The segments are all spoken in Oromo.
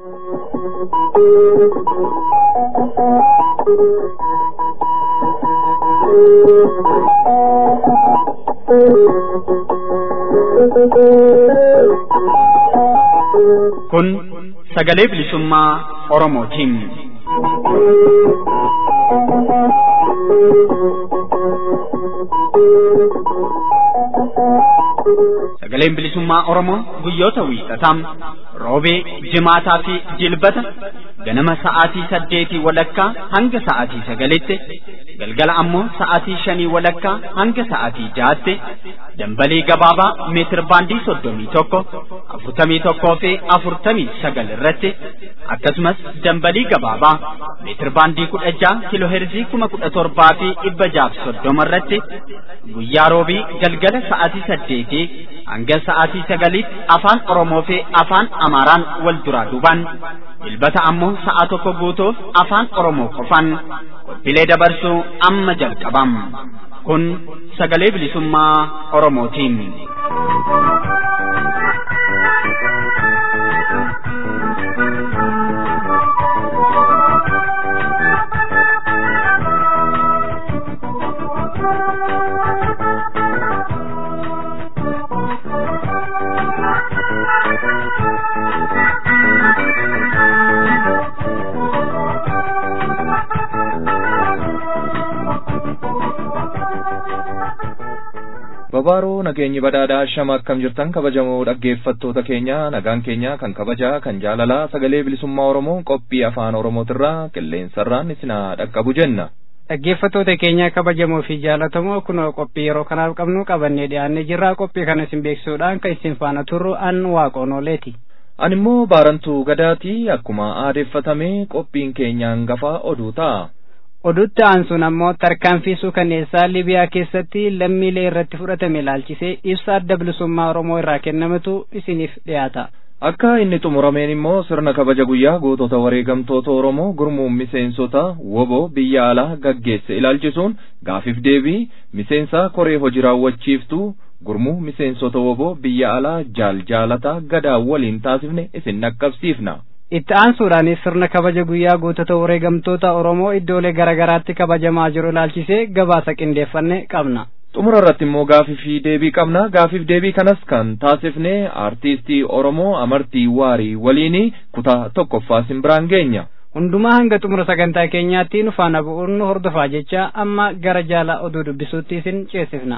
Kun sagalee bilisummaa Oromootiin. Sagaleen bilisummaa Oromoo guyyoota wiixataa roobee, jimaataa fi jilbata ganama sa'aatii saddeetii walakkaa hanga sa'aatii sagalitti galgala ammoo sa'aatii shanii walakkaa hanga sa'aatii jaatti dambalii gabaabaa meetir baandii soddomii tokko afurtamii tokkoo fi afurtamii sagal irratti akkasumas dambalii gabaabaa meetir baandii kudha jaha kiloo heerzii kuma kudha torbaa fi dhibba jaaf soddoma irratti guyyaa roobii galgala sa'aatii saddeetii hanga sa'aatii sagaliitti afaan Oromoo fi afaan Amaaraan wal duraa duubaan jilbata ammoo sa'a tokko guutuuf afaan Oromoo qofaan qophiilee dabarsuu amma jalqabam. Kun sagalee bilisummaa Oromootiin. Babaaroo nageenyi badhaadhaa shama akkam jirtan kabajamoo dhaggeeffattoota keenya nagaan keenya kan kabajaa kan jaalalaa sagalee bilisummaa Oromoo qophii afaan Oromootirraa qilleensarraan isinaa dhaqqabu jenna. Dhaggeeffattoota keenya kabajamoo fi jaalatamoo kunoo qophii yeroo kanaaf qabnu qabannee dhiyaannee jirra qophii kana isin beeksisuudhaan kan isin faana turru an waaqoon ooleeti. Ani immoo baarantuu gadaatii akkuma aadeeffatame qophiin keenya hangafa oduu ta'a. odutti aansuun ammoo tarkaanfii suukaneessaa libiyaa keessatti lammiilee irratti fudhatame ilaalchisee ibsa adda bilisummaa oromoo irraa kennametu isiniif dhiyaata. Akka inni xumurameen immoo sirna kabaja guyyaa gootota wareegamtoota Oromoo gurmuun miseensota woboo biyya alaa gaggeesse ilaalchisuun gaafiif deebii miseensa koree hojii raawwachiiftuu gurmuu miseensota woboo biyya alaa jaal jaalataa gadaa waliin taasifne isin dhaqqabsiifna. itti aansuudhaanis sirna kabaja guyyaa gootota wareegamtoota Oromoo iddoolee garaagaraatti kabajamaa jiru ilaalchisee gabaasa qindeeffanne qabna. Xumura irratti immoo gaafii fi deebii qabna. Gaafiif deebii kanas kan taasifne aartistii Oromoo Amartii Waarii waliin kutaa tokkoffaa simbiraan geenya. Hundumaa hanga xumura sagantaa keenyaatti nu faana bu'uun nu hordofaa jecha amma gara jaala oduu dubbisuutti isin ceesifna.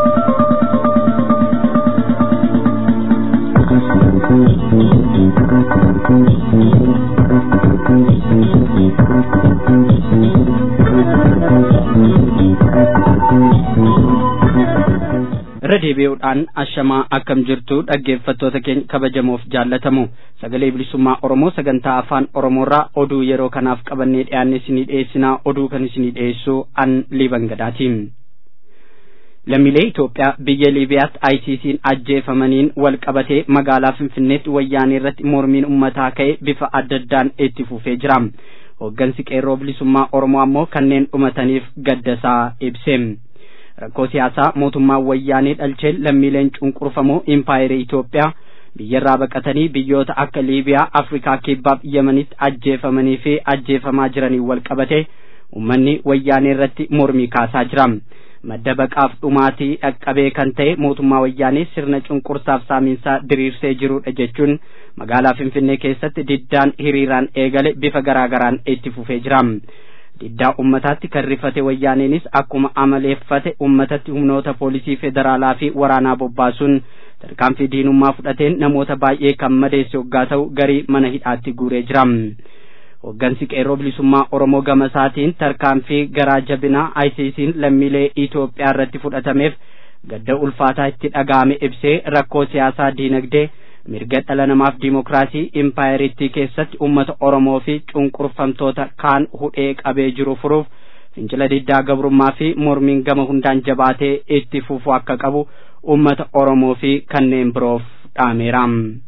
irra deebi'uudhaan ashamaa akkam jirtu dhaggeeffattoota keenya kabajamoof jaallatamu sagalee bilisummaa oromoo sagantaa afaan oromoorraa oduu yeroo kanaaf qabannee dhiyaanne isinii dhiyeessinaa oduu kan isinii dhiyeessu an liiban gadaatiin lammiilee Itoophiyaa biyya Liibiyaatti ICC'n ajjeefamaniin wal qabatee magaalaa Finfinneetti wayyaanee irratti mormiin ummataa ka'e bifa adda addaan itti fufee jira. Hooggansi qeerroo bilisummaa Oromoo ammoo kanneen dhumataniif gaddasaa ibse. rakkoo siyaasaa mootummaan wayyaanee dhalchee lammiileen cunqurfamoo impaayerii Itoophiyaa biyyarraa baqatanii biyyoota akka Liibiyaa, Afrikaa Kibbaaf Yemenitti ajjeefamanii fi ajjeefamaa jiranii wal qabate uummanni wayyaanee irratti mormii kaasaa jira. Madda baqaaf dhumaatii dhaqqabee kan ta'e mootummaa wayyaanee sirna cunqursaaf saamiinsaa diriirsee jirudha jechuun magaalaa Finfinnee keessatti diddaan hiriiraan eegale bifa garaagaraan itti fufee jira. diddaa ummataatti kan rifate wayyaaneenis akkuma amaleeffate ummatatti humnoota poolisii federaalaa fi waraanaa bobbaasuun tarkaanfii diinummaa fudhateen namoota baay'ee kan madeesse hoggaa ta'u garii mana hidhaatti guuree jira. Hoggansi qeerroo bilisummaa Oromoo gama isaatiin tarkaanfii garaa jabinaa ICC'n lammiilee Itoophiyaa irratti fudhatameef gadda ulfaataa itti dhaga'ame ibsee rakkoo siyaasaa diinagdee mirga dhala namaaf diimokiraasii impaayeritti keessatti ummata Oromoo fi cunqurfamtoota kaan hudhee qabee jiru furuuf fincila diddaa gabrummaa fi mormiin gama hundaan jabaatee itti fufuu akka qabu ummata Oromoo fi kanneen biroof dhaameera.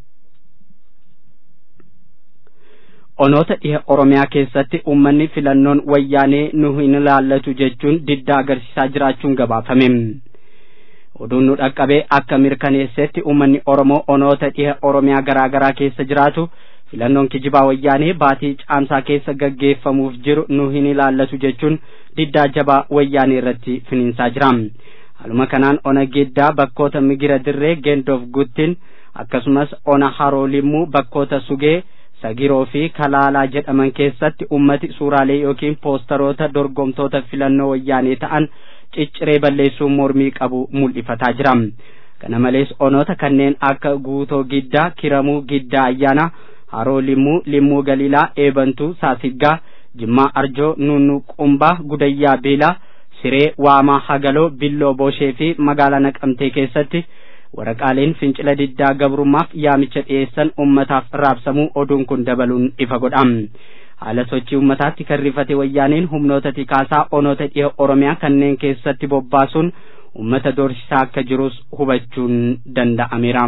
Onoota dhiha Oromiyaa keessatti ummanni filannoon wayyaanee nu hin ilaallatu jechuun diddaa agarsiisaa jiraachuun gabaafame. oduun nu dhaqqabee akka mirkaneessetti uummanni oromoo onoota dhiha oromiyaa garaa garaa keessa jiraatu filannoon kijibaa wayyaanee baatii caamsaa keessa gaggeeffamuuf jiru nu hin ilaallatu jechuun diddaa jabaa wayyaanee irratti finiinsaa jira haaluma kanaan ona giddaa bakkoota migira dirree geendoof guttin akkasumas ona haroo limmuu bakkoota sugee sagiroo fi kalaalaa jedhaman keessatti ummati suuraalee yookiin poostaroota dorgomtoota filannoo wayyaanee ta'an cicciree balleessuun mormii qabu mul'ifataa jira kana malees onoota kanneen akka guutoo giddaa kiramuu giddaa ayyaana haroo limmuu limmuu galiilaa eebantuu saasiggaa jimmaa arjoo nunnu qumbaa gudayyaa biilaa siree waamaa hagaloo billoo booshee fi magaalaa naqamtee keessatti waraqaaleen fincila diddaa gabrummaaf yaamicha dhiyeessan ummataaf raabsamuu oduun kun dabaluun ifa godha haala sochii ummataatti kan rifate wayyaaneen humnoota tikaasaa onoota dhiha oromiyaa kanneen keessatti bobbaasuun ummata doorsisaa akka jirus hubachuun danda'ameera.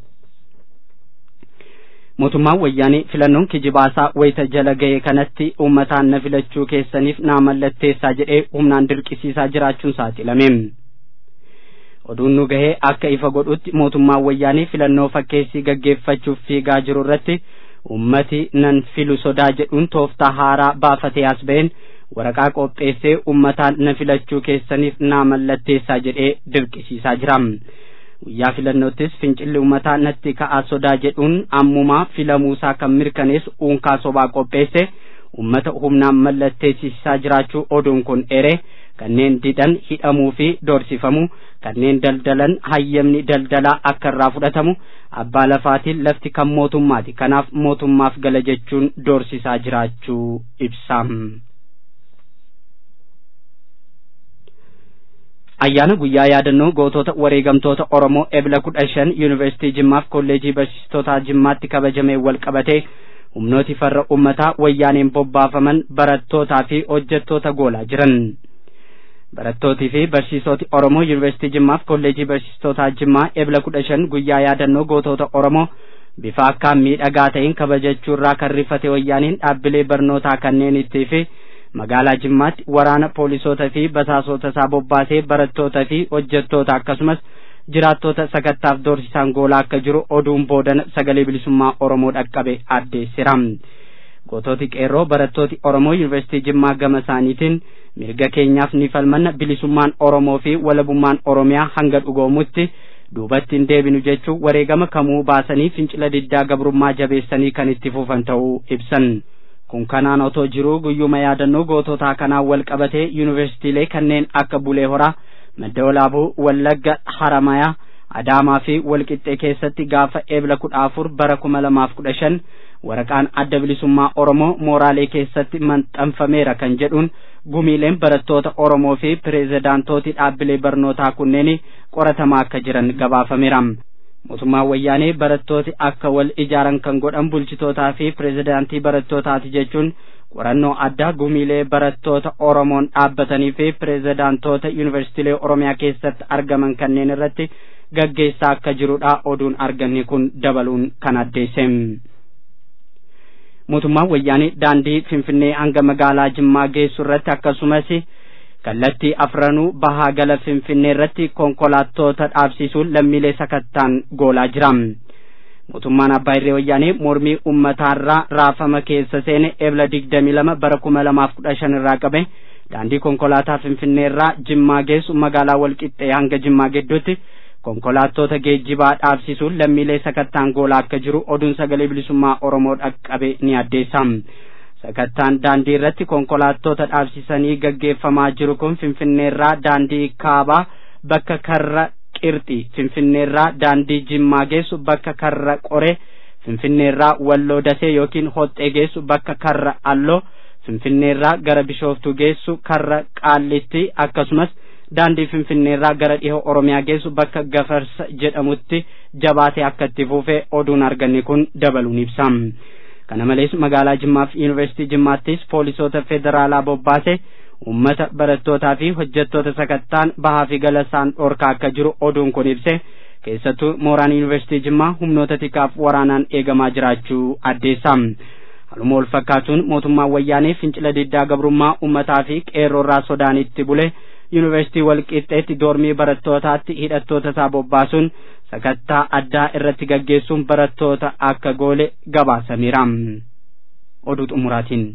mootummaan wayyaanee filannoon kijibaasaa wayita jala ga'e kanatti ummataan na filachuu keessaniif naa mallatteessaa jedhee humnaan dirqisiisaa jiraachuun saaxilame. oduun nu gahee akka ifa godhutti mootummaan wayyaanee filannoo fakkeessii gaggeeffachuuf fiigaa jiru irratti ummati nan filu sodaa jedhuun tooftaa haaraa baafatee as ba'een waraqaa qopheessee ummataan na filachuu keessaniif naa mallatteessaa jedhee dirqisiisaa jira. guyyaa filannoottis fincilli ummataa natti ka'aa sodaa jedhuun ammumaa filamuusaa kan mirkaneessu uunkaa sobaa qopheesse ummata humnaan mallatteessisaa jiraachuu oduun kun ere kanneen didan hidhamuu fi doorsifamuu kanneen daldalan hayyamni daldalaa akka irraa fudhatamu abbaa lafaatiin lafti kan mootummaati kanaaf mootummaaf gala jechuun doorsisaa jiraachuu ibsa. ayyaana guyyaa yaadannoo gootota wareegamtoota oromoo ebla kudha shan yuunivarsiitii jimmaaf kolleejii barsiistotaa jimmaatti kabajamee wal qabatee humnooti farra ummataa wayyaaneen bobbaafaman barattootaa fi hojjettoota goolaa jiran barattootii fi barsiisoti oromoo yuunivarsiitii jimmaaf kolleejii barsiistotaa jimmaa ebla kudha shan guyyaa yaadannoo gootota oromoo bifa akkaan miidhagaa ta'een kabajachuurraa kan rifate wayyaaniin dhaabbilee barnootaa kanneen ittii fi magaalaa jimmaatti waraana poolisootaa fi basaasota isaa bobbaasee barattootaa fi hojjettoota akkasumas jiraattota sakattaaf doorsisaan goolaa akka jiru oduun boodana sagalee bilisummaa oromoo dhaqqabe addeessira goototi qeerroo barattooti oromoo yuunivarsiitii jimmaa gama isaaniitiin mirga keenyaaf ni falmanna bilisummaan oromoo fi walabummaan oromiyaa hanga dhugoomutti duubatti hin deebinu jechuun wareegama kamuu baasanii fincila diddaa gabrummaa jabeessanii kan itti fufan ta'uu ibsan kun kanaan otoo jiruu guyyuma yaadannoo goototaa kanaan wal qabatee yuunivarsiitiilee kanneen akka bulee horaa madda olaabuu wallagga haramayaa adaamaa fi walqixxee keessatti gaafa eebla kudha afur bara kuma lamaaf kudha shan waraqaan adda bilisummaa oromoo mooraalee keessatti maxxanfameera kan jedhuun gumiileen barattoota oromoo fi pireezidaantooti dhaabbilee barnootaa kunneen qoratamaa akka jiran gabaafameera mootummaan wayyaanee barattooti akka wal ijaaran kan godhan bulchitootaa fi pireezidaantii barattootaati jechuun qorannoo addaa gumiilee barattoota oromoon dhaabbatanii fi pireezidaantoota yuunivarsiitiilee oromiyaa keessatti argaman kanneen irratti gaggeessaa akka jirudha oduun arganne kun dabaluun kan addeesse. mootummaan wayyaanee daandii finfinnee hanga magaalaa jimmaa geessu irratti akkasumas kallattii afranuu bahaa gala finfinnee irratti konkolaattota dhaabsisuun lammiilee sakattaan goolaa jira. mootummaan abbaa irree wayyaanee mormii ummataarraa raafama keessa seene ebla digdamii lama bara kuma lamaaf kudha shan irraa qabe daandii konkolaataa finfinnee irraa jimmaa geessu magaalaa walqixxee hanga jimmaa gidduutti konkolaattota geejjibaa dhaabsisuun lammiilee sakattaan goolaa akka jiru oduun sagalee bilisummaa oromoo dhaqqabe ni addeessa sakattaan daandii irratti konkolaattota dhaabsisanii gaggeeffamaa jiru kun finfinneerraa daandii kaabaa bakka karra qirxi finfinneerraa daandii jimmaa geessu bakka karra qore finfinneerraa walloo dasee yookiin hoxxee geessu bakka karra alloo finfinneerraa gara bishooftuu geessu karra qaallitti akkasumas daandii finfinneerraa gara dhiha oromiyaa geessu bakka gafarsa jedhamutti jabaatee akka itti fuufee oduun arganne kun dabaluun ibsa kana malees magaalaa jimmaa fi yuunivarsiitii jimmaattis poolisoota federaalaa bobbaase ummata barattootaa fi hojjettoota sakattaan bahaa fi galasaan dhorkaa akka jiru oduun kun ibse keessattuu mooraan yuunivarsiitii jimmaa humnoota tikaaf waraanaan eegamaa jiraachuu addeessa haluma wal fakkaatuun mootummaan wayyaanee fincila diddaa gabrummaa ummataa fi qeerroorraa sodaanitti bule yuunivarsiitii walqixxeetti doormii barattootaatti hidhattoota isaa bobbaasuun sakattaa addaa irratti gaggeessuun barattoota akka goole gabaasameera. Oduu xumuraatiin.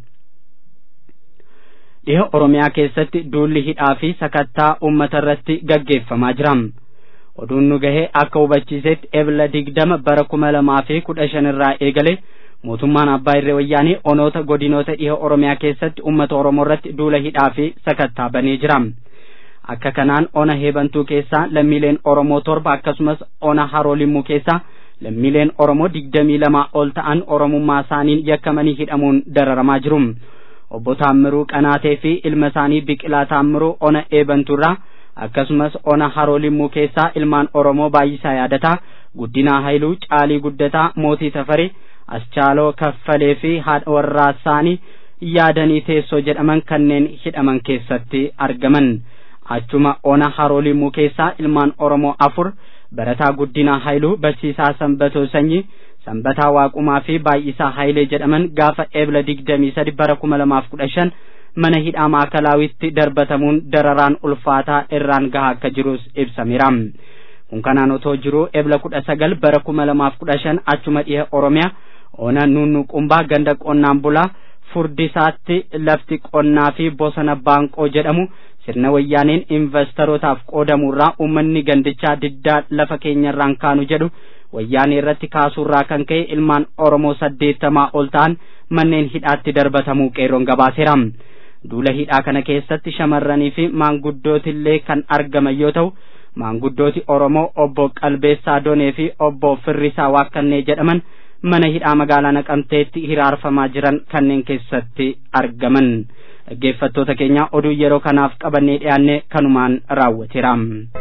Dhiha Oromiyaa keessatti duulli hidhaa fi sakattaa uummata irratti gaggeeffamaa jira. Oduun nu gahee akka hubachiisetti ebla digdama bara kuma lamaa fi kudha shan irraa eegale mootummaan abbaa irree wayyaanii onoota godinoota dhiha Oromiyaa keessatti uummata Oromoo irratti duula hidhaa fi sakattaa banee jira. Akka kanaan ona heebantuu keessaa lammiileen Oromoo torba akkasumas ona haroo limmuu keessaa lammiileen Oromoo digdamii lamaa ol ta'an Oromummaa isaaniin yakkamanii hidhamuun dararamaa jiru. Obbo Taammiruu Qanaatee fi ilma isaanii Biqilaa Taammiruu ona eebantuurraa akkasumas ona haroo limmuu keessaa ilmaan Oromoo baay'isaa yaadataa guddinaa Haayiluu Caalii Guddataa Mootii Tafarii Aschaaloo Kaffalee fi haadha warraa isaanii yaadanii teessoo jedhaman kanneen hidhaman keessatti argaman. Achuma ona haroo limmuu keessaa ilmaan Oromoo afur barataa guddinaa Haayiluu barsiisaa Sanbatoo Sanyii Sanbataa Waaqumaa fi Baay'isaa Haayilee jedhaman gaafa eebla digdamii sadi bara kuma lamaaf kudha shan mana hidhaa maakalawitti darbatamuun dararaan ulfaataa irraan gahaa akka jirus ibsameera. Kun kanaan otoo jiruu eebla kudha sagal bara kuma lamaaf kudha shan achuma dhiha Oromiyaa ona nunnuqumbaa ganda qonnaan bulaa furdisaatti lafti qonnaa fi bosona baanqoo jedhamu sirna wayyaaneen investorotaaf qoodamurraa uummanni gandichaa diddaa lafa keenyarraan kaanu jedhu wayyaanee irratti kaasuurraa kan ka'e ilmaan Oromoo saddeettamaa ol ta'an manneen hidhaatti darbatamuu qeerroon gabaaseera. Duula hidhaa kana keessatti shamarranii fi maanguddootillee kan argaman yoo ta'u maanguddooti Oromoo obbo Qalbeessaa Donee fi obbo Firrisaa Waakkannee jedhaman mana hidhaa magaalaa Naqamteetti hiraarfamaa jiran kanneen keessatti argaman. Dhaggeeffattoota keenya oduu yeroo kanaaf qabannee dhiyaanne kanumaan raawwateera.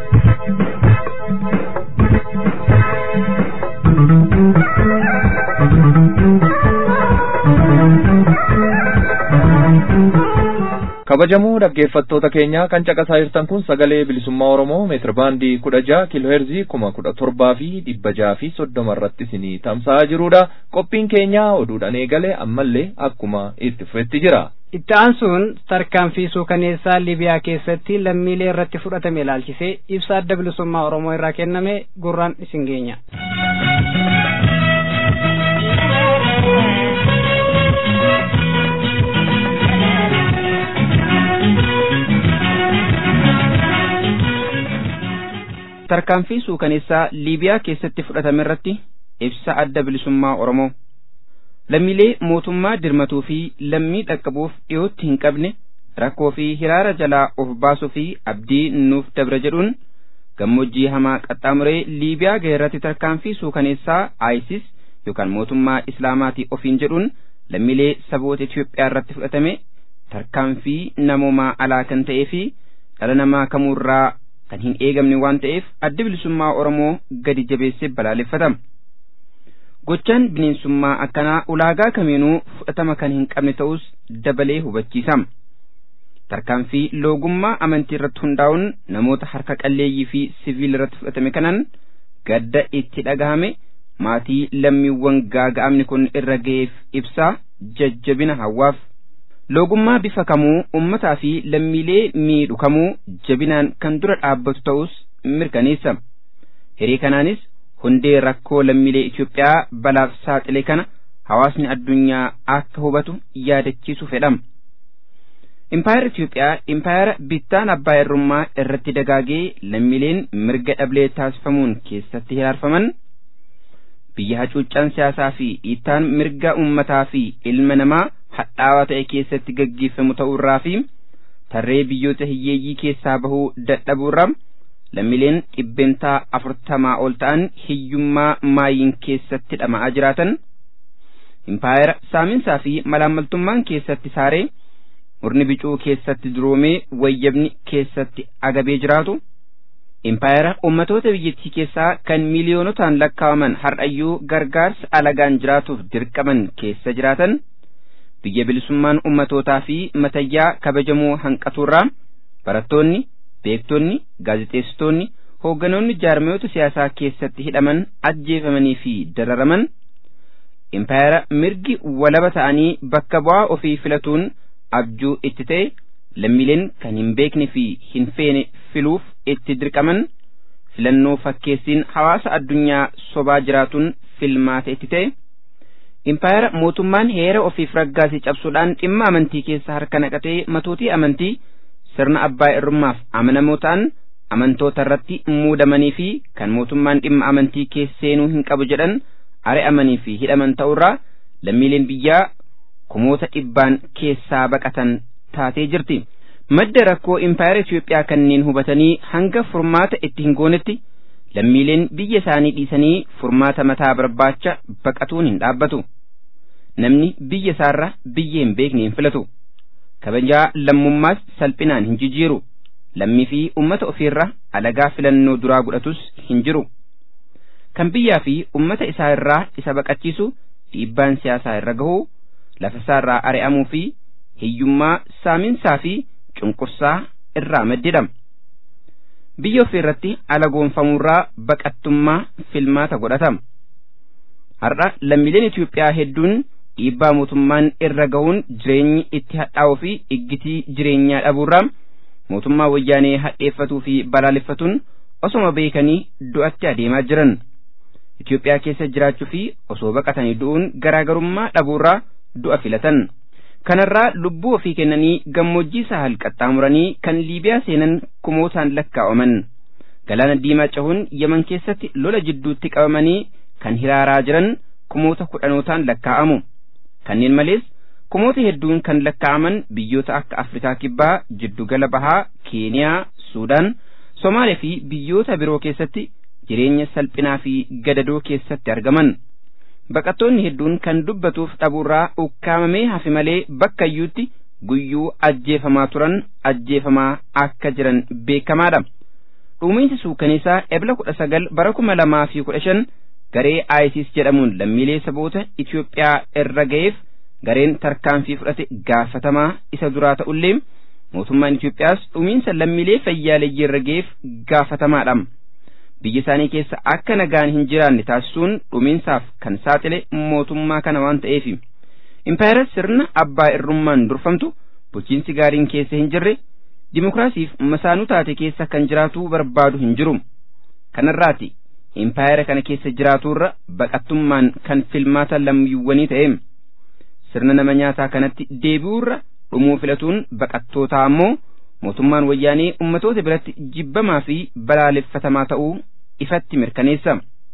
kabajamoo dhaggeeffattoota keenyaa kan caqasaa jirtan kun sagalee bilisummaa oromoo meetira baandii kudha jaha kiilooheerzii kuma kudha torbaa fi dhibba jaha fi soddoma irratti isinii tamsa'aa jirudha qophiin keenyaa oduudhaan eegale ammallee akkuma itti fufetti jira. itti aansuun tarkaanfii suukaneessaa libiyaa keessatti lammiilee irratti fudhatame ilaalchisee ibsa adda bilisummaa oromoo irraa kenname gurraan isin geenya. tarkaanfii suukaneessaa liibiyaa keessatti fudhatame irratti ibsa adda bilisummaa oromoo lammiilee mootummaa dirmatuu fi lammii dhaqqabuuf dhiyootti hin qabne rakkoo fi hiraara jalaa of baasuu fi abdii nuuf dabra jedhuun gammoojjii hamaa qaxxaamuree liibiyaa gahe irratti tarkaanfii suukaneessaa ISIS yookaan mootummaa islaamaatii ofiin jedhuun lammiilee saboota Itoophiyaa irratti fudhatame tarkaanfii namoomaa alaa kan ta'ee fi dhala namaa kamuurraa kan hin eegamne waan ta'eef adda bilisummaa Oromoo gadi jabeessee balaaleffatama. Gochaan bineensummaa akkanaa ulaagaa kamiinuu fudhatama kan hin qabne ta'us dabalee hubachiisama. Tarkaanfii loogummaa amantii irratti hundaa'uun namoota harka qalleeyyii fi siviil irratti fudhatame kanaan gadda itti dhagahame maatii lammiiwwan gaaga'amni kun irra ga'eef ibsaa jajjabina hawwaaf. Loogummaa bifa kamuu ummataa fi lammiilee miidhu kamuu jabinaan kan dura dhaabbatu ta'us mirkaneessa. Hiree kanaanis hundee rakkoo lammiilee Itoophiyaa balaaf saaxile kana hawaasni addunyaa akka hubatu yaadachiisu fedhama. Impaayera Itoophiyaa impaayera bittaan abbaa irrummaa irratti dagaagee lammiileen mirga dhablee taasifamuun keessatti hiraarfaman biyya hacuuccaan siyaasaa fi dhiittaan mirga ummataa fi ilma namaa hadhaawaa ta'e keessatti gaggeeffamu ta'uurraa fi tarree biyyoota hiyyeeyyii keessaa bahuu dadhabuurraa lammiileen dhibbentaa afurtamaa ol ta'an hiyyummaa maayiin keessatti dhama'aa jiraatan impaayera saaminsaa fi malaammaltummaan keessatti saaree murni bicuu keessatti duroomee wayyabni keessatti agabee jiraatu impaayera ummatoota biyyattii keessaa kan miiliyoonotaan lakkaawaman har'ayyuu gargaarsa alagaan jiraatuuf dirqaman keessa jiraatan biyya bilisummaan ummatootaa fi matayyaa kabajamoo hanqatuurraa barattoonni beektonni gaazexeessitoonni hoogganoonni jaarmiyoota siyaasaa keessatti hidhaman ajjeefamanii fi dararaman impaayera mirgi walaba ta'anii bakka bu'aa ofii filatuun abjuu itti ta'e lammiileen kan hin beekne fi hin feene filuuf itti dirqaman filannoo fakkeessiin hawaasa addunyaa sobaa jiraatuun filmaata itti ta'e impaayera mootummaan heera ofiif raggaasii cabsuudhaan dhimma amantii keessa harka naqatee matootii amantii sirna abbaa irrummaaf amanamoo ta'an amantoota irratti muudamanii fi kan mootummaan dhimma amantii keessa seenuu hin qabu jedhan ari'amanii fi hidhaman ta'urraa lammiileen biyyaa kumoota dhibbaan keessaa baqatan taatee jirti. Madda rakkoo impaayera Itoophiyaa kanneen hubatanii hanga furmaata itti hin goonetti lammiileen biyya isaanii dhiisanii furmaata mataa barbaacha baqatuun hin dhaabbatu. Namni biyya isaarra biyya hin beekne hin filatu. Kabajaa lammummaas salphinaan hin jijjiiru. Lammii fi ummata ofiirra alagaa filannoo duraa godhatus hin jiru. Kan biyyaa fi ummata isaa irraa isa baqachiisu dhiibbaan siyaasaa irra gahuu lafa isaarraa ari'amuu fi hiyyummaa saaminsaa fi cunqursaa irraa maddidhama. Biyya ofii irratti alagoonfamuurraa baqattummaa filmaata godhatama. Har'a lammiileen Itoophiyaa hedduun dhiibbaa mootummaan irra gahuun jireenyi itti hadhaa'uu fi iggitii jireenyaa dhabuurraa mootummaa wayyaanee hadheeffatuu fi balaaleffatuun osoma beekanii du'atti adeemaa jiran. Itoophiyaa keessa jiraachuu fi osoo baqatanii du'uun garaagarummaa dhabuurraa du'a filatan. Kanarraa lubbuu ofii kennanii gammoojjii sahal qaxxaamuranii kan Liibiyaa seenan kumootaan lakkaa'aman. Galaana diimaa cahuun Yaman keessatti lola jidduutti qabamanii kan hiraaraa jiran kumoota kudhanootaan lakkaa'amu. Kanneen malees kumoota hedduun kan lakkaa'aman biyyoota akka Afrikaa Kibbaa, Jiddugala Bahaa, Keeniyaa, Suudaan, Somaaliyaa fi biyyoota biroo keessatti jireenya salphinaa fi gadadoo keessatti argaman. Baqattoonni hedduun kan dubbatuuf dhabuurraa ukkaamamee hafe malee bakka iyyuutti guyyuu ajjeefamaa turan ajjeefamaa akka jiran beekamaadha. Dhuumiinsi suukaneessaa ebla kudha sagal bara kuma lamaa fi kudha shan garee ISIS jedhamuun lammiilee saboota Itoophiyaa irra ga'eef gareen tarkaanfii fudhate gaafatamaa isa duraa ta'ullee mootummaan Itoophiyaas dhuumiinsa lammiilee fayyaaleeyyii irra ga'eef gaafatamaadha. biyya isaanii keessa akka nagaan hin jiraanne taasisuun dhumiinsaaf kan saaxile mootummaa kana waan ta'eef impaayera sirna abbaa irrummaan durfamtu bulchiinsi gaariin keessa hin jirre dimokiraasiif masaanuu taate keessa kan jiraatu barbaadu hin jiru kanarraati impaayera kana keessa jiraatuurra baqattummaan kan filmaata lammiiwwanii ta'e sirna nama nyaataa kanatti deebi'uurra dhumuu filatuun baqattootaa ammoo mootummaan wayyaanee ummatoota biratti jibbamaa fi balaaleffatamaa ta'uu ifatti mirkaneessa.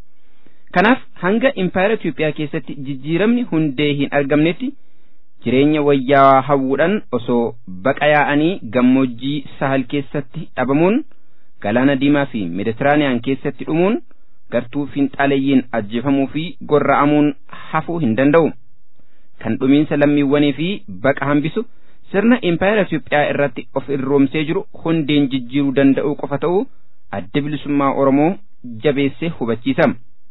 Kanaaf hanga impaayera Itoophiyaa keessatti jijjiiramni hundee hin argamnetti jireenya wayyaawaa hawwuudhaan osoo baqa yaa'anii gammoojjii sahal keessatti dhabamuun galaana diimaa fi meeditiraaniyaan keessatti dhumuun gartuu finxaaleeyyiin ajjeefamuu fi gorra'amuun hafuu hin danda'u. Kan dhumiinsa lammiiwwanii fi baqa hambisu sirna impaayera Itoophiyaa irratti of irroomsee jiru hundeen jijjiiruu danda'uu qofa ta'uu adda bilisummaa Oromoo jabeessee hubachiisa.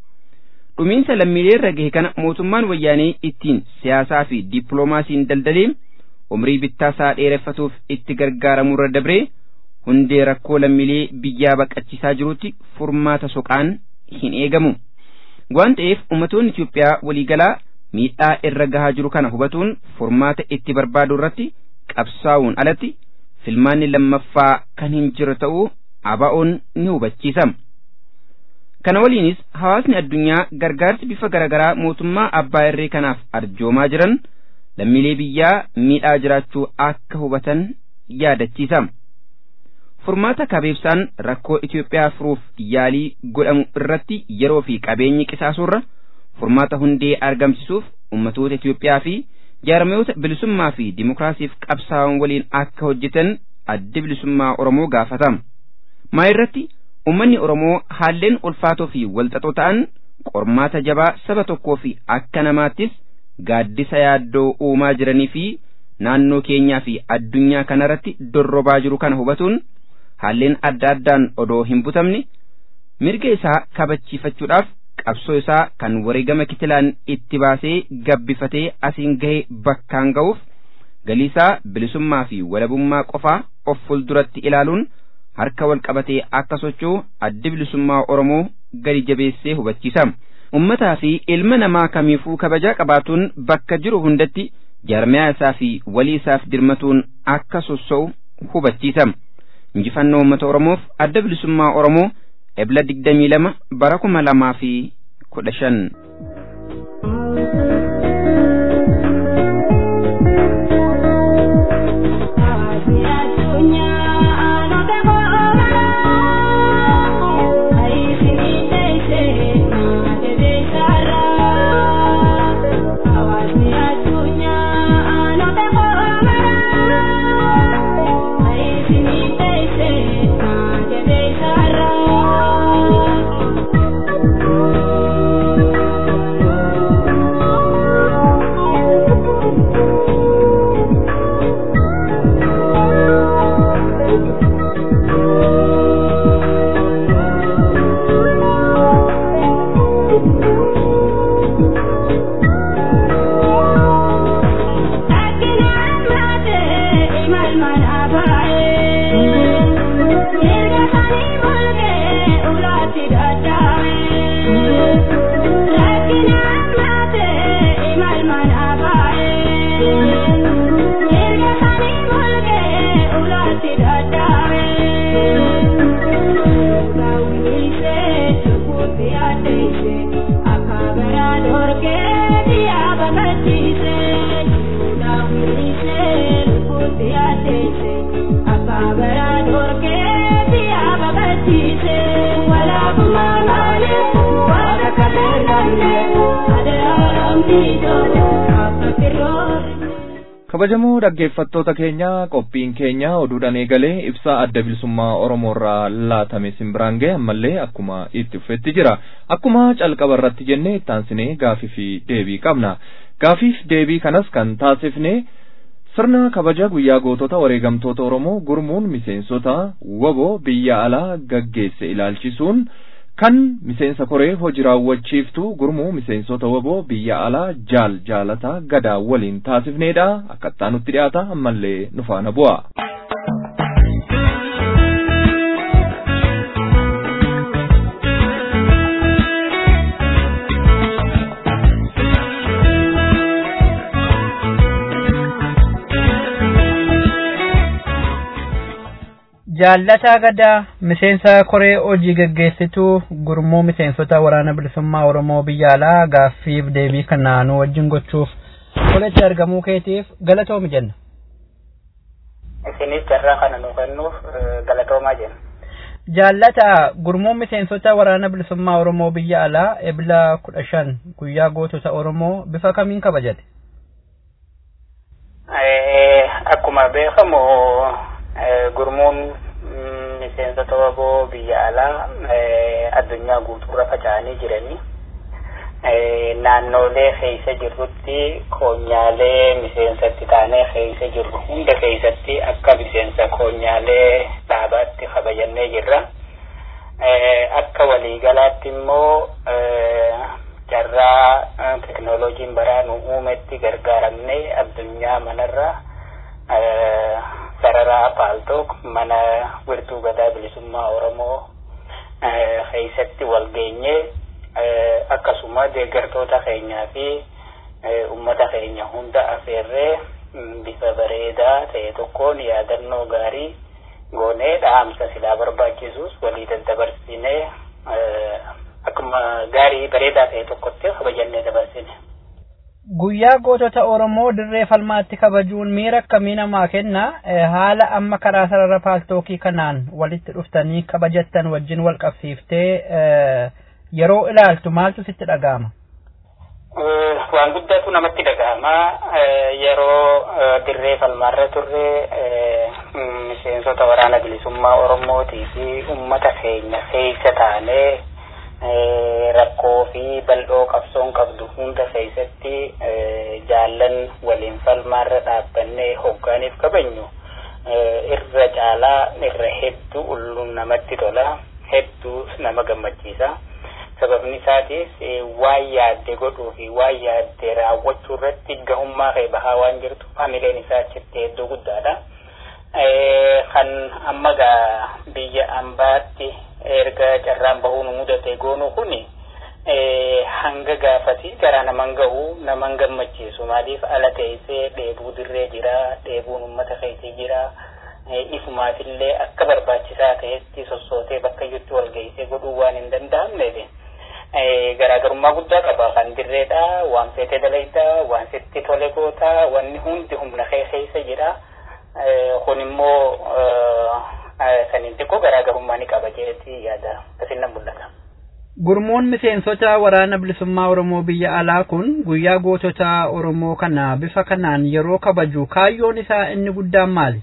Dhumiinsa lammiilee irra gahe kana mootummaan wayyaanee ittiin siyaasaa fi dippiloomaasiin daldalee umrii bittaasaa dheereffatuuf itti gargaaramurra dabree hundee rakkoo lammiilee biyyaa baqachiisaa jirutti furmaata soqaan hin eegamu. Waan ta'eef ummatoonni Itoophiyaa waliigalaa miidhaa irra gahaa jiru kana hubatuun furmaata itti barbaadu irratti qabsaa'uun alatti filmaanni lammaffaa kan hin jiru ta'uu ABO'n ni hubachiisa. Kana waliinis hawaasni addunyaa gargaarsi bifa garaagaraa mootummaa abbaa irree kanaaf arjoomaa jiran lammiilee biyyaa miidhaa jiraachuu akka hubatan yaadachiisa. Furmaata kabeebsaan rakkoo Itoophiyaa furuuf yaalii godhamu irratti yeroo fi qabeenyi qisaasurra furmaata hundee argamsisuuf ummatoota Itoophiyaa fi jaarmayoota bilisummaa fi dimokiraasiif qabsaa'an waliin akka hojjetan addi bilisummaa Oromoo gaafata. Maa irratti ummanni Oromoo haalleen ulfaatoo fi walxaxoo ta'an qormaata jabaa saba tokkoo fi akka namaattis gaaddisa yaaddoo uumaa jiranii fi naannoo keenyaa fi addunyaa kanarratti dorrobaa jiru kana hubatuun haalleen adda addaan odoo hin butamne mirga isaa kabachiifachuudhaaf qabsoo isaa kan wareegama kitilaan itti baasee gabbifatee asiin gahe bakkaan ga'uuf galiisaa bilisummaa fi walabummaa qofaa of fuulduratti ilaaluun harka wal qabatee akka socho'u addi bilisummaa Oromoo gadi jabeessee hubachiisa. Ummataa fi ilma namaa kamiifuu kabajaa qabaatuun bakka jiru hundatti jaarmiyaa isaa fi walii isaaf dirmatuun akka sossa'u hubachiisa injifannoo uummata oromoof adda bilisummaa oromoo ebla digdamii lama bara kuma lamaa fi kudha shan. kabajamoo dhaggeeffattoota keenya qophiin keenya oduudhaan eegalee ibsaa adda bilisummaa oromoorraa laatame simbiraan ga'e ammallee akkuma itti fufetti jira akkuma calqaba irratti jennee ittaansinee gaafii fi deebii qabna gaafiif deebii kanas kan taasifne sirna kabaja guyyaa gootota wareegamtoota oromoo gurmuun miseensota waboo biyya alaa gaggeesse ilaalchisuun kan miseensa koree hojii raawwachiiftuu gurmuu miseensota waboo biyya alaa jaal jaalataa gadaa waliin taasifneedha akkattaa nutti dhiyaata ammallee nu faana bu'a. Jaallataa gadaa miseensa koree hojii gaggeessituu gurmuu miseensota waraana bilisummaa Oromoo biyya alaa gaaffiif deebii kana nu wajjin gochuuf koletti argamuu keetiif galatoomi jenna. Isinis carraa kana nu kennuuf galatoomaa jenna. Jaallataa gurmuun miseensota waraana bilisummaa Oromoo biyya alaa ebila kudha shan guyyaa gootota Oromoo bifa kamiin kabajate? Akkuma beekamu gurmuun miseensota waboo biyya alaa addunyaa guutuurra faca'anii jiranii naannoolee keessa jirrutti koonyaalee miseensatti taanee keessa jirru hunda keessatti akka miseensa koonyaalee dhaabaatti kabajannee jirra. Akka waliigalaatti immoo carraa teknooloojiin baraa nu uumetti gargaaramnee addunyaa manarra sararaa paaltook mana wirtuu gadaa bilisummaa oromoo keessatti wal geenyee akkasuma deeggartoota keenyaa fi ummata keenya hunda afeerree bifa bareedaa ta'e tokkoon yaadannoo gaarii goonee dhaamsa silaa barbaachisus walii daddabarsinee akkuma gaarii bareedaa ta'e tokkotti kabajannee dabarsine. Guyyaa gootota Oromoo dirree falmaatti kabajuun miira akkamii namaa kenna haala amma karaa sarara paaltookii kanaan walitti dhuftanii kabajattan wajjin wal qabsiiftee yeroo ilaaltu maaltu sitti dhaga'ama? Waan guddaatu namatti dhaga'ama. Yeroo dirree falmaarra turre miseensota waraana bilisummaa Oromootii fi uummata keenya keessa taanee rakkoo fi bal'oo qabsoon qabdu hunda keessatti jaallan waliin falmaarra dhaabbannee hoggaaniif kabajnu irra caalaa irra hedduu ulluun namatti tola hedduu nama gammachiisa sababni isaatis waan yaadde godhuu fi waan yaadde raawwachuu irratti gahummaa kee bahaa waan jirtu hamileen isaa achitti hedduu guddaadha. kan amma gaa biyya ambaatti erga carraan bahuu nu mudate goonu kuni hanga gaafati garaa naman gahu naman gammachiisu maaliif ala teessee dheebuu dirree jira dheebuun ummata keetii jira ifumaatillee akka barbaachisaa ta'etti sossootee bakka iyyutti wal geessee godhuu waan hin danda'amneef garaagarummaa guddaa qaba kan dirreedha waan feetee dalayta waan sitti tole goota wanni hundi humna kee keessa jira kun immoo saniin xiqqoo garaagarummaa ni qaba jeetti yaada akkasiin mul'ata. Gurmuun miseensota waraana bilisummaa Oromoo biyya alaa kun guyyaa gootota Oromoo kana bifa kanaan yeroo kabaju kaayyoon isaa inni guddaan maali?